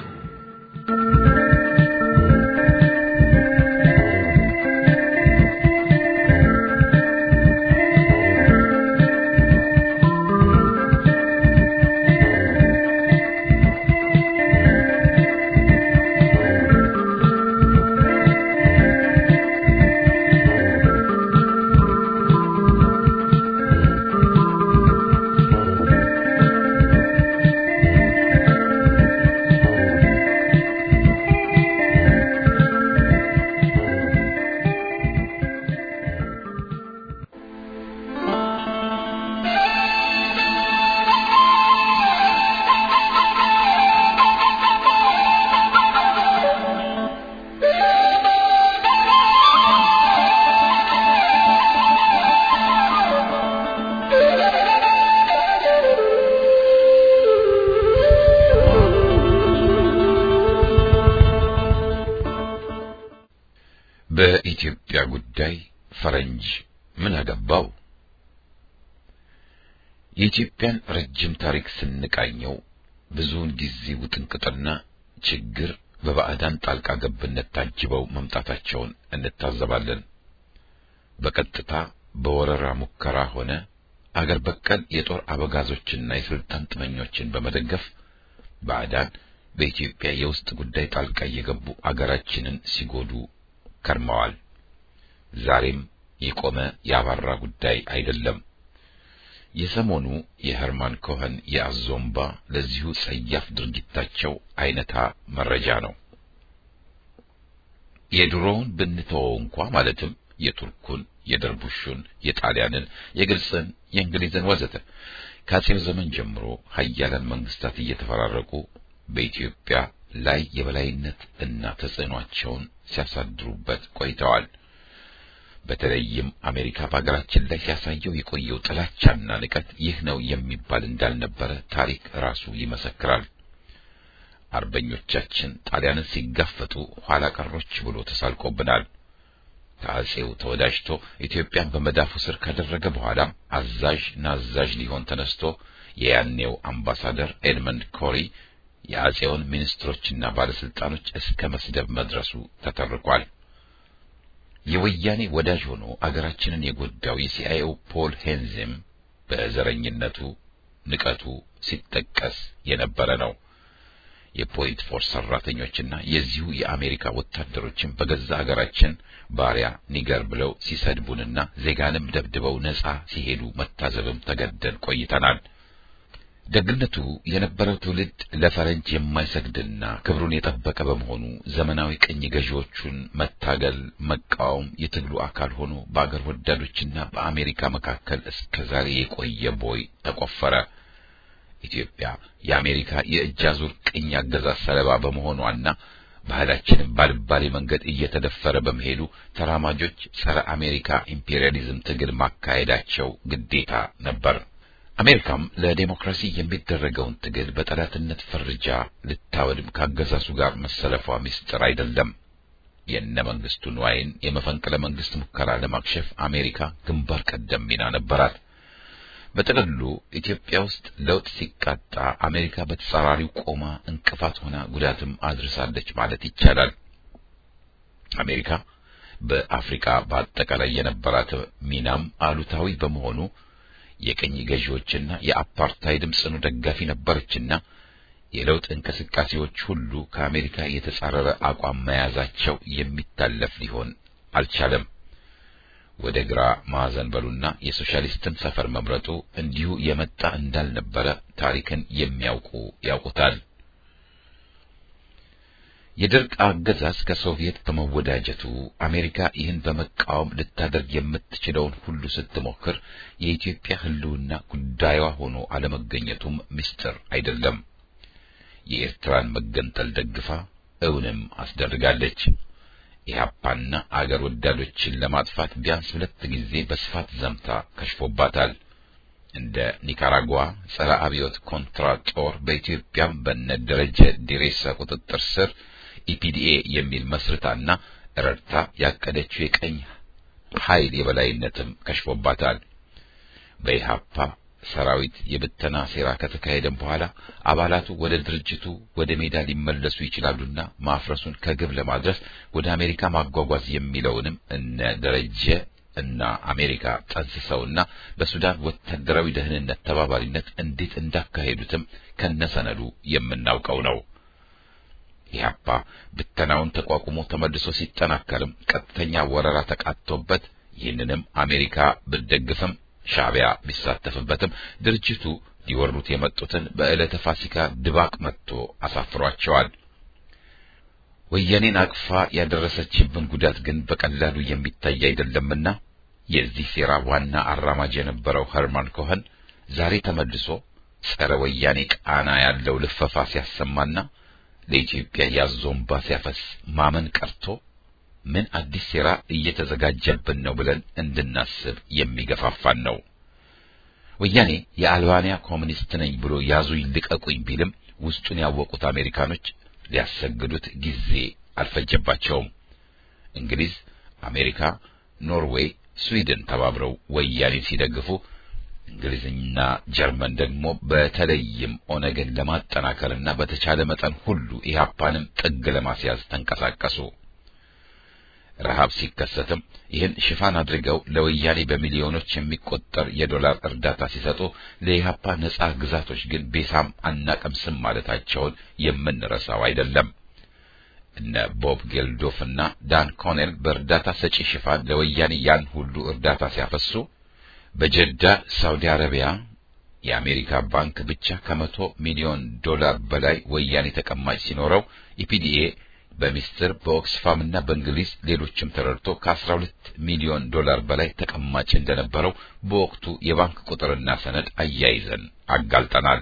በኢትዮጵያ ጉዳይ ፈረንጅ ምን አገባው? የኢትዮጵያን ረጅም ታሪክ ስንቃኘው ብዙውን ጊዜ ውጥንቅጥና ችግር በባዕዳን ጣልቃ ገብነት ታጅበው መምጣታቸውን እንታዘባለን። በቀጥታ በወረራ ሙከራ ሆነ አገር በቀል የጦር አበጋዞችና የስልጣን ጥመኞችን በመደገፍ ባዕዳን በኢትዮጵያ የውስጥ ጉዳይ ጣልቃ እየገቡ አገራችንን ሲጎዱ ከርመዋል። ዛሬም የቆመ ያባራ ጉዳይ አይደለም። የሰሞኑ የሄርማን ኮኸን የአዞምባ ለዚሁ ጸያፍ ድርጊታቸው አይነታ መረጃ ነው። የድሮውን ብንተወው እንኳ ማለትም የቱርኩን፣ የደርቡሹን፣ የጣሊያንን፣ የግብፅን፣ የእንግሊዝን ወዘተ ከአጼው ዘመን ጀምሮ ሀያላን መንግስታት እየተፈራረቁ በኢትዮጵያ ላይ የበላይነት እና ተጽዕኗቸውን ሲያሳድሩበት ቆይተዋል። በተለይም አሜሪካ በሀገራችን ላይ ሲያሳየው የቆየው ጥላቻና ንቀት ይህ ነው የሚባል እንዳልነበረ ታሪክ ራሱ ይመሰክራል። አርበኞቻችን ጣሊያንን ሲጋፈጡ ኋላ ቀሮች ብሎ ተሳልቆብናል። ከአጼው ተወዳጅቶ ኢትዮጵያን በመዳፉ ስር ካደረገ በኋላም አዛዥ ናዛዥ ሊሆን ተነስቶ የያኔው አምባሳደር ኤድመንድ ኮሪ የአጼውን ሚኒስትሮችና ባለስልጣኖች እስከ መስደብ መድረሱ ተተርኳል። የወያኔ ወዳጅ ሆኖ አገራችንን የጎዳው የሲአይኤው ፖል ሄንዝም በዘረኝነቱ ንቀቱ ሲጠቀስ የነበረ ነው። የፖይንት ፎርስ ሰራተኞችና የዚሁ የአሜሪካ ወታደሮችን በገዛ አገራችን ባሪያ ኒገር ብለው ሲሰድቡንና ዜጋንም ደብድበው ነጻ ሲሄዱ መታዘብም ተገደን ቆይተናል። ደግነቱ የነበረው ትውልድ ለፈረንጅ የማይሰግድና ክብሩን የጠበቀ በመሆኑ ዘመናዊ ቅኝ ገዢዎቹን መታገል፣ መቃወም የትግሉ አካል ሆኖ በአገር ወዳዶችና በአሜሪካ መካከል እስከ ዛሬ የቆየ ቦይ ተቆፈረ። ኢትዮጵያ የአሜሪካ የእጅ አዙር ቅኝ አገዛዝ ሰለባ በመሆኗና ባህላችንም ባልባሌ መንገድ እየተደፈረ በመሄዱ ተራማጆች ጸረ አሜሪካ ኢምፔሪያሊዝም ትግል ማካሄዳቸው ግዴታ ነበር። አሜሪካም ለዴሞክራሲ የሚደረገውን ትግል በጠላትነት ፈርጃ ልታወድም ካገዛዙ ጋር መሰለፏ ምስጢር አይደለም። የእነ መንግስቱ ንዋይን የመፈንቅለ መንግስት ሙከራ ለማክሸፍ አሜሪካ ግንባር ቀደም ሚና ነበራት። በጥቅሉ ኢትዮጵያ ውስጥ ለውጥ ሲቃጣ አሜሪካ በተጻራሪው ቆማ እንቅፋት ሆና ጉዳትም አድርሳለች ማለት ይቻላል። አሜሪካ በአፍሪካ በአጠቃላይ የነበራት ሚናም አሉታዊ በመሆኑ የቅኝ ገዢዎችና የአፓርታይድም ጽኑ ደጋፊ ነበረችና የለውጥ እንቅስቃሴዎች ሁሉ ከአሜሪካ የተጻረረ አቋም መያዛቸው የሚታለፍ ሊሆን አልቻለም። ወደ ግራ ማዕዘን በሉና የሶሻሊስትን ሰፈር መምረጡ እንዲሁ የመጣ እንዳልነበረ ታሪክን የሚያውቁ ያውቁታል። የደርግ አገዛዝ ከሶቪየት በመወዳጀቱ አሜሪካ ይህን በመቃወም ልታደርግ የምትችለውን ሁሉ ስትሞክር የኢትዮጵያ ሕልውና ጉዳዩዋ ሆኖ አለመገኘቱም ምስጢር አይደለም። የኤርትራን መገንጠል ደግፋ እውንም አስደርጋለች። ኢህአፓና አገር ወዳዶችን ለማጥፋት ቢያንስ ሁለት ጊዜ በስፋት ዘምታ ከሽፎባታል። እንደ ኒካራጓ ጸረ አብዮት ኮንትራ ጦር በኢትዮጵያም በነ ደረጀ ዲሬሳ ቁጥጥር ስር ኢፒዲኤ የሚል መስርታና ረድታ ያቀደችው የቀኝ ኃይል የበላይነትም ከሽፎባታል። በኢህአፓ ሰራዊት የብተና ሴራ ከተካሄደም በኋላ አባላቱ ወደ ድርጅቱ ወደ ሜዳ ሊመለሱ ይችላሉና ማፍረሱን ከግብ ለማድረስ ወደ አሜሪካ ማጓጓዝ የሚለውንም እነ ደረጀ እና አሜሪካ ጠንስሰውና በሱዳን ወታደራዊ ደህንነት ተባባሪነት እንዴት እንዳካሄዱትም ከነሰነዱ የምናውቀው ነው። ኢህአፓ ብተናውን ተቋቁሞ ተመልሶ ሲጠናከርም ቀጥተኛ ወረራ ተቃጥቶበት ይህንንም አሜሪካ ብትደግፍም ሻዕቢያ ቢሳተፍበትም ድርጅቱ ሊወሩት የመጡትን በዕለተ ፋሲካ ድባቅ መጥቶ አሳፍሯቸዋል። ወያኔን አቅፋ ያደረሰችብን ጉዳት ግን በቀላሉ የሚታይ አይደለምና የዚህ ሴራ ዋና አራማጅ የነበረው ኸርማን ኮኸን ዛሬ ተመልሶ ጸረ ወያኔ ቃና ያለው ልፈፋ ሲያሰማና ለኢትዮጵያ ያዞንባ ሲያፈስ ማመን ቀርቶ ምን አዲስ ሴራ እየተዘጋጀብን ነው ብለን እንድናስብ የሚገፋፋን ነው። ወያኔ የአልባንያ ኮሚኒስት ነኝ ብሎ ያዙኝ ልቀቁኝ ቢልም ውስጡን ያወቁት አሜሪካኖች ሊያሰግዱት ጊዜ አልፈጀባቸውም። እንግሊዝ፣ አሜሪካ፣ ኖርዌይ፣ ስዊድን ተባብረው ወያኔን ሲደግፉ እንግሊዝና ጀርመን ደግሞ በተለይም ኦነግን ለማጠናከርና በተቻለ መጠን ሁሉ ኢህአፓንም ጥግ ለማስያዝ ተንቀሳቀሱ። ረሃብ ሲከሰትም ይህን ሽፋን አድርገው ለወያኔ በሚሊዮኖች የሚቆጠር የዶላር እርዳታ ሲሰጡ ለኢህአፓ ነጻ ግዛቶች ግን ቤሳም አናቀምስም ማለታቸውን የምንረሳው አይደለም። እነ ቦብ ጌልዶፍና ዳን ኮኔል በእርዳታ ሰጪ ሽፋን ለወያኔ ያን ሁሉ እርዳታ ሲያፈሱ በጀዳ ሳውዲ አረቢያ የአሜሪካ ባንክ ብቻ ከመቶ ሚሊዮን ዶላር በላይ ወያኔ ተቀማጭ ሲኖረው ኢፒዲኤ በሚስጥር በኦክስፋምና በእንግሊዝ ሌሎችም ተረድቶ ከ12 ሚሊዮን ዶላር በላይ ተቀማጭ እንደነበረው በወቅቱ የባንክ ቁጥርና ሰነድ አያይዘን አጋልጠናል።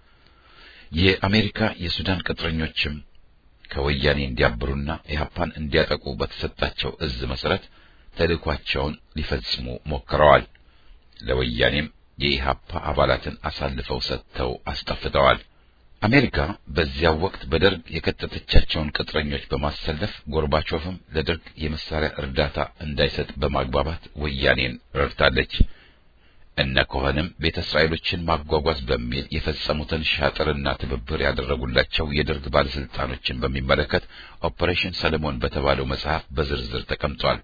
የአሜሪካ የሱዳን ቅጥረኞችም ከወያኔ እንዲያብሩና ኢህአፓን እንዲያጠቁ በተሰጣቸው እዝ መሰረት ተልእኳቸውን ሊፈጽሙ ሞክረዋል። ለወያኔም የኢህአፓ አባላትን አሳልፈው ሰጥተው አስጠፍተዋል። አሜሪካ በዚያው ወቅት በደርግ የከተተቻቸውን ቅጥረኞች በማሰለፍ ጎርባቾቭም ለደርግ የመሳሪያ እርዳታ እንዳይሰጥ በማግባባት ወያኔን ረድታለች። እነ ኮኸንም ቤተ እስራኤሎችን ማጓጓዝ በሚል የፈጸሙትን ሻጥርና ትብብር ያደረጉላቸው የደርግ ባለስልጣኖችን በሚመለከት ኦፐሬሽን ሰለሞን በተባለው መጽሐፍ በዝርዝር ተቀምጧል።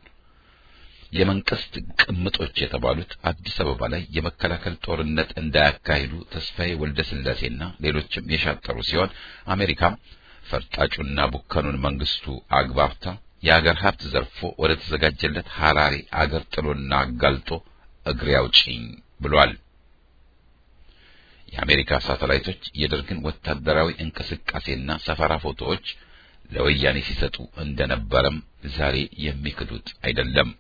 የመንግስት ቅምጦች የተባሉት አዲስ አበባ ላይ የመከላከል ጦርነት እንዳያካሂዱ ተስፋዬ ወልደ ስላሴና ሌሎችም የሻጠሩ ሲሆን አሜሪካም ፈርጣጩና ቡከኑን መንግስቱ አግባብታ የአገር ሀብት ዘርፎ ወደ ተዘጋጀለት ሐራሬ አገር ጥሎና አጋልጦ እግሬ አውጪኝ ብሏል። የአሜሪካ ሳተላይቶች የደርግን ወታደራዊ እንቅስቃሴና ሰፈራ ፎቶዎች ለወያኔ ሲሰጡ እንደነበረም ዛሬ የሚክዱት አይደለም።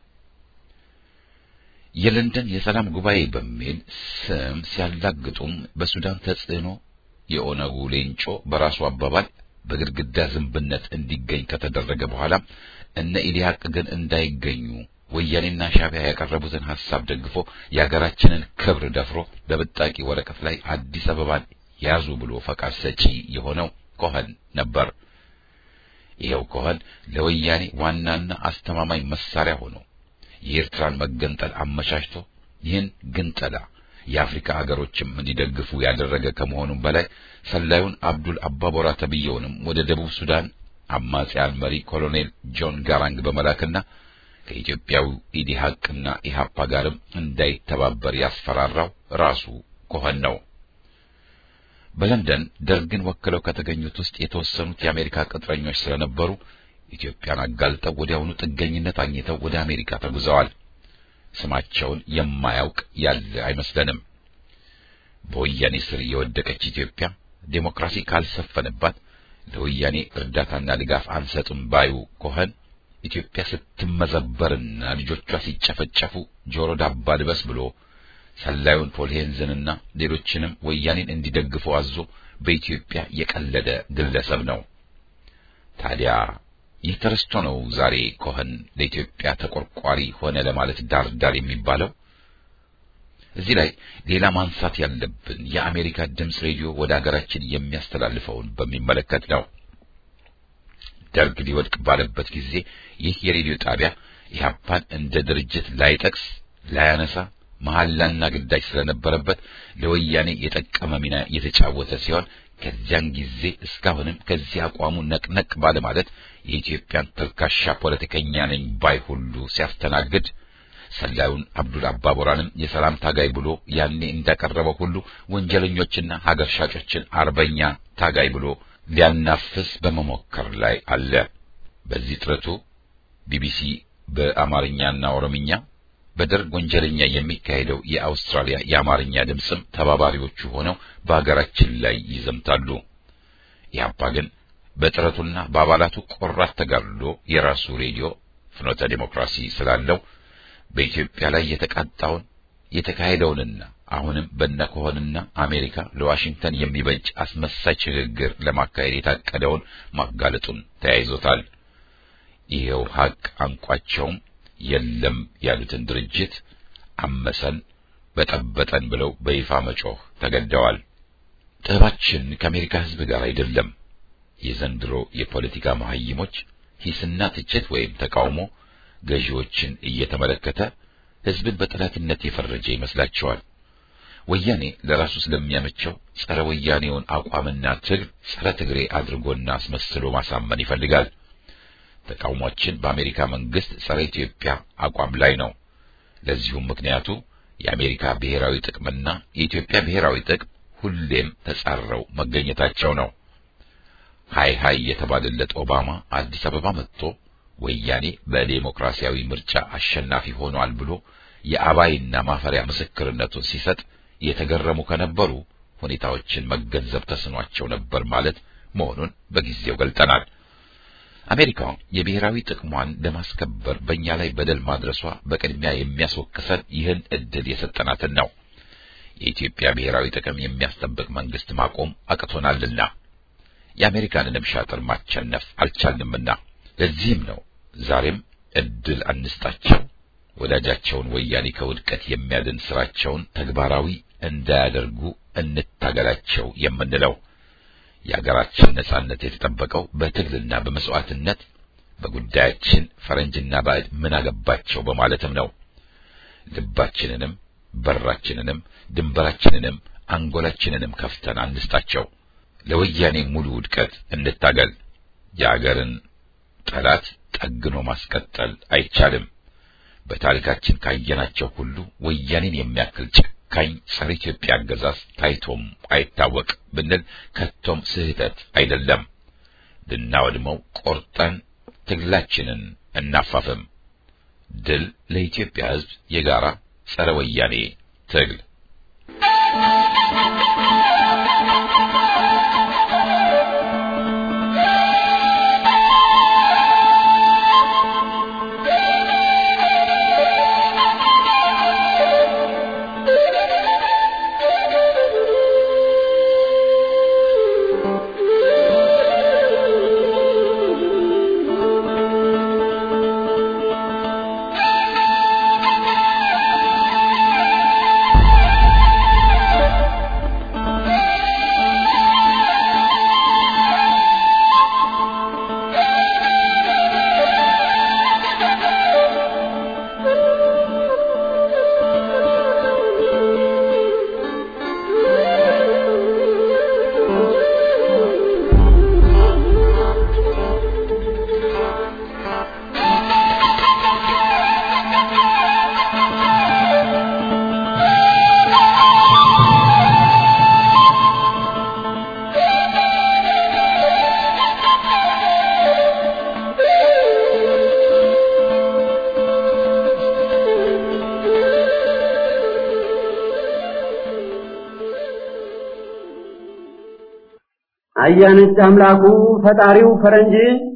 የለንደን የሰላም ጉባኤ በሚል ስም ሲያላግጡም በሱዳን ተጽዕኖ የኦነጉ ሌንጮ በራሱ አባባል በግድግዳ ዝንብነት እንዲገኝ ከተደረገ በኋላ እነ ኢዲያቅ ግን እንዳይገኙ ወያኔና ሻዕቢያ ያቀረቡትን ሐሳብ ደግፎ የሀገራችንን ክብር ደፍሮ በብጣቂ ወረቀት ላይ አዲስ አበባን ያዙ ብሎ ፈቃድ ሰጪ የሆነው ኮኸን ነበር። ይኸው ኮኸን ለወያኔ ዋናና አስተማማኝ መሳሪያ ሆኖ የኤርትራን መገንጠል አመቻችቶ ይህን ግንጠላ የአፍሪካ አገሮችም እንዲደግፉ ያደረገ ከመሆኑም በላይ ሰላዩን አብዱል አባቦራ ተብየውንም ወደ ደቡብ ሱዳን አማጺያን መሪ ኮሎኔል ጆን ጋራንግ በመላክና ከኢትዮጵያዊ ኢዲሃቅና ኢሃፓ ጋርም እንዳይተባበር ያስፈራራው ራሱ ኮኸን ነው። በለንደን ደርግን ወክለው ከተገኙት ውስጥ የተወሰኑት የአሜሪካ ቅጥረኞች ስለነበሩ ኢትዮጵያን አጋልጠው ወዲያውኑ ጥገኝነት አግኝተው ወደ አሜሪካ ተጉዘዋል። ስማቸውን የማያውቅ ያለ አይመስለንም። በወያኔ ስር የወደቀች ኢትዮጵያ ዴሞክራሲ ካልሰፈነባት ለወያኔ እርዳታና ድጋፍ አንሰጥም ባዩ ኮኸን ኢትዮጵያ ስትመዘበርና ልጆቿ ሲጨፈጨፉ ጆሮ ዳባ ልበስ ብሎ ሰላዩን ፖልሄንዝንና ሌሎችንም ወያኔን እንዲደግፉ አዞ በኢትዮጵያ የቀለደ ግለሰብ ነው። ታዲያ ይህ ተረስቶ ነው ዛሬ ኮኸን ለኢትዮጵያ ተቆርቋሪ ሆነ ለማለት ዳር ዳር የሚባለው። እዚህ ላይ ሌላ ማንሳት ያለብን የአሜሪካ ድምፅ ሬዲዮ ወደ ሀገራችን የሚያስተላልፈውን በሚመለከት ነው። ደርግ ሊወድቅ ባለበት ጊዜ ይህ የሬዲዮ ጣቢያ ኢህአፓን እንደ ድርጅት ላይጠቅስ ላያነሳ መሐላና ግዳጅ ስለነበረበት ለወያኔ የጠቀመ ሚና የተጫወተ ሲሆን ከዚያን ጊዜ እስካሁንም ከዚህ አቋሙ ነቅነቅ ባለ ማለት የኢትዮጵያን ተልካሻ ፖለቲከኛ ነኝ ባይ ሁሉ ሲያስተናግድ ሰላዩን አብዱል አባቦራንም የሰላም ታጋይ ብሎ ያኔ እንዳቀረበው ሁሉ ወንጀለኞችና ሀገር ሻጮችን አርበኛ ታጋይ ብሎ ሊያናፍስ በመሞከር ላይ አለ። በዚህ ጥረቱ ቢቢሲ በአማርኛና ኦሮምኛ በደርግ ወንጀለኛ የሚካሄደው የአውስትራሊያ የአማርኛ ድምፅም ተባባሪዎቹ ሆነው በሀገራችን ላይ ይዘምታሉ። ኢህአፓ ግን በጥረቱና በአባላቱ ቆራት ተጋድሎ የራሱ ሬዲዮ ፍኖተ ዴሞክራሲ ስላለው በኢትዮጵያ ላይ የተቃጣውን የተካሄደውንና አሁንም በነኮሆንና አሜሪካ ለዋሽንግተን የሚበጅ አስመሳይ ሽግግር ለማካሄድ የታቀደውን ማጋለጡን ተያይዞታል። ይሄው ሀቅ አንቋቸውም የለም ያሉትን ድርጅት አመሰን በጠበጠን ብለው በይፋ መጮህ ተገደዋል። ጥበባችን ከአሜሪካ ሕዝብ ጋር አይደለም። የዘንድሮ የፖለቲካ መሀይሞች ሂስና ትችት ወይም ተቃውሞ ገዢዎችን እየተመለከተ ሕዝብን በጠላትነት የፈረጀ ይመስላቸዋል። ወያኔ ለራሱ ስለሚያመቸው ጸረ ወያኔውን አቋምና ትግል ጸረ ትግሬ አድርጎና አስመስሎ ማሳመን ይፈልጋል። ተቃውሟችን በአሜሪካ መንግስት ጸረ ኢትዮጵያ አቋም ላይ ነው። ለዚሁም ምክንያቱ የአሜሪካ ብሔራዊ ጥቅምና የኢትዮጵያ ብሔራዊ ጥቅም ሁሌም ተጻረው መገኘታቸው ነው። ሃይ ሃይ የተባለለት ኦባማ አዲስ አበባ መጥቶ ወያኔ በዴሞክራሲያዊ ምርጫ አሸናፊ ሆኗል ብሎ የአባይና ማፈሪያ ምስክርነቱን ሲሰጥ የተገረሙ ከነበሩ ሁኔታዎችን መገንዘብ ተስኗቸው ነበር ማለት መሆኑን በጊዜው ገልጠናል። አሜሪካ የብሔራዊ ጥቅሟን ለማስከበር በእኛ ላይ በደል ማድረሷ በቅድሚያ የሚያስወቅሰን ይህን እድል የሰጠናትን ነው። የኢትዮጵያ ብሔራዊ ጥቅም የሚያስጠብቅ መንግስት ማቆም አቅቶናልና የአሜሪካንንም ሻጥር ማቸነፍ አልቻልንምና ለዚህም ነው ዛሬም እድል አንስጣቸው፣ ወዳጃቸውን ወያኔ ከውድቀት የሚያድን ስራቸውን ተግባራዊ እንዳያደርጉ እንታገላቸው የምንለው። የሀገራችን ነጻነት የተጠበቀው በትግልና በመስዋዕትነት በጉዳያችን ፈረንጅና ባዕድ ምን አገባቸው በማለትም ነው። ልባችንንም በራችንንም ድንበራችንንም አንጎላችንንም ከፍተን አንስጣቸው። ለወያኔ ሙሉ ውድቀት እንታገል። የአገርን ጠላት ጠግኖ ማስቀጠል አይቻልም። በታሪካችን ካየናቸው ሁሉ ወያኔን የሚያክል ጨካኝ ጸረ ኢትዮጵያ አገዛዝ ታይቶም አይታወቅ ብንል ከቶም ስህተት አይደለም። ልናወድመው ቆርጠን ትግላችንን እናፋፍም። ድል ለኢትዮጵያ ሕዝብ የጋራ ጸረ ወያኔ ትግል። አያነች አምላኩ ፈጣሪው ፈረንጅ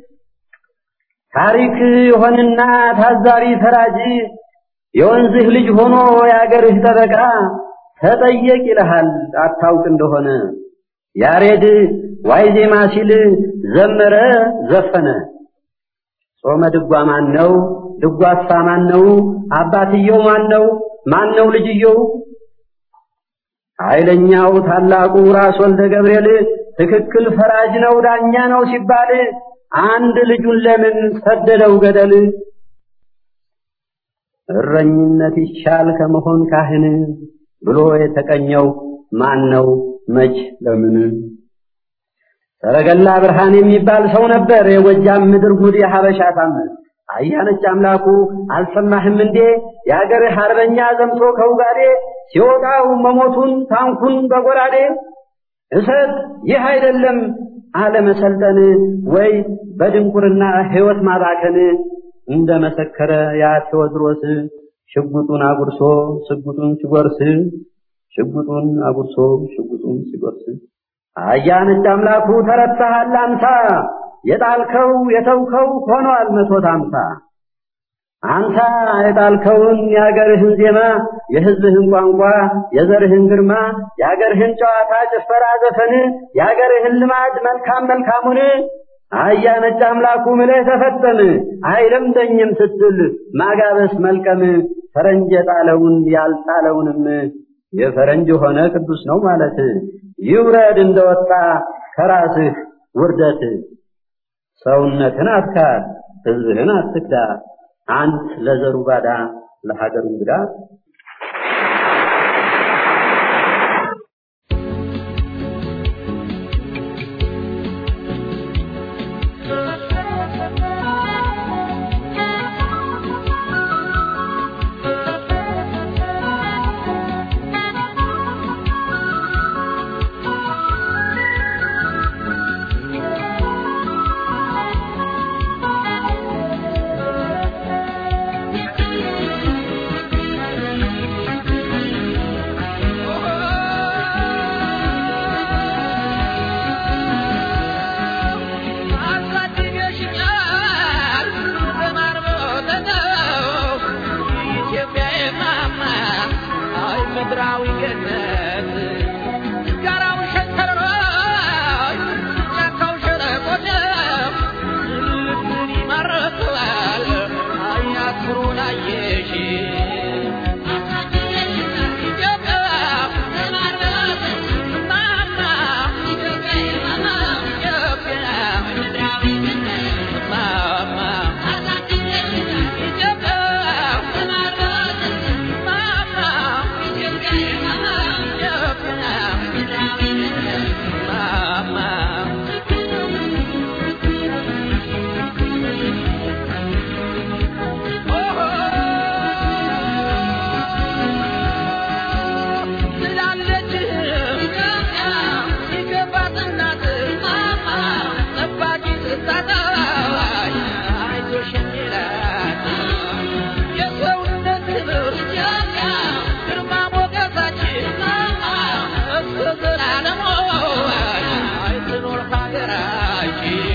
ታሪክ የሆንና ታዛቢ ፈራጅ የወንዝህ ልጅ ሆኖ የአገርህ ጠበቃ ተጠየቅ ይልሃል አታውቅ እንደሆነ ያሬድ ዋይ ዜማ ሲል ዘመረ ዘፈነ። ጾመ ድጓ ማን ነው? ድጓሳ ማን ነው? አባትየው ማን ነው? ማን ነው ልጅየው? ኃይለኛው ታላቁ ራስ ወልደ ገብርኤል ትክክል ፈራጅ ነው ዳኛ ነው ሲባል አንድ ልጁን ለምን ሰደደው ገደል? እረኝነት ይሻል ከመሆን ካህን ብሎ የተቀኘው ማን ነው መች ለምን? ሰረገላ ብርሃን የሚባል ሰው ነበር የጎጃም ምድር ጉድ የሀበሻ ታምር አያነች አምላኩ አልሰማህም እንዴ የአገርህ አርበኛ ዘምቶ ከውጋዴ ሲወጣው መሞቱን ታንኩን በጎራዴ እሰት ይህ አይደለም አለመሰልጠን ወይ በድንቁርና ሕይወት ማባከን እንደ መሰከረ ያ ቴዎድሮስ ሽጉጡን አጉርሶ ሽጉጡን ሲጎርስ ሽጉጡን አጉርሶ ሽጉጡን ሲጎርስ አያነች አምላኩ ተረታሃል አንሳ የጣልከው የተውከው ሆኗል መቶት አምሳ አንተ የጣልከውን የአገርህን ዜማ የሕዝብህን ቋንቋ የዘርህን ግርማ የአገርህን ጨዋታ ጭፈራ ዘፈን የአገርህን ልማድ መልካም መልካሙን አያ ነጭ አምላኩ ምለህ ተፈጠን አይለምደኝም ስትል ማጋበስ መልቀም ፈረንጅ የጣለውን ያልጣለውንም የፈረንጅ ሆነ ቅዱስ ነው ማለት ይውረድ እንደወጣ ከራስህ ውርደት ሰውነትን አትካድ ሕዝብህን አትክዳ አንት ለዘሩ ባዳ ለሀገሩ እንግዳ ሀገራችን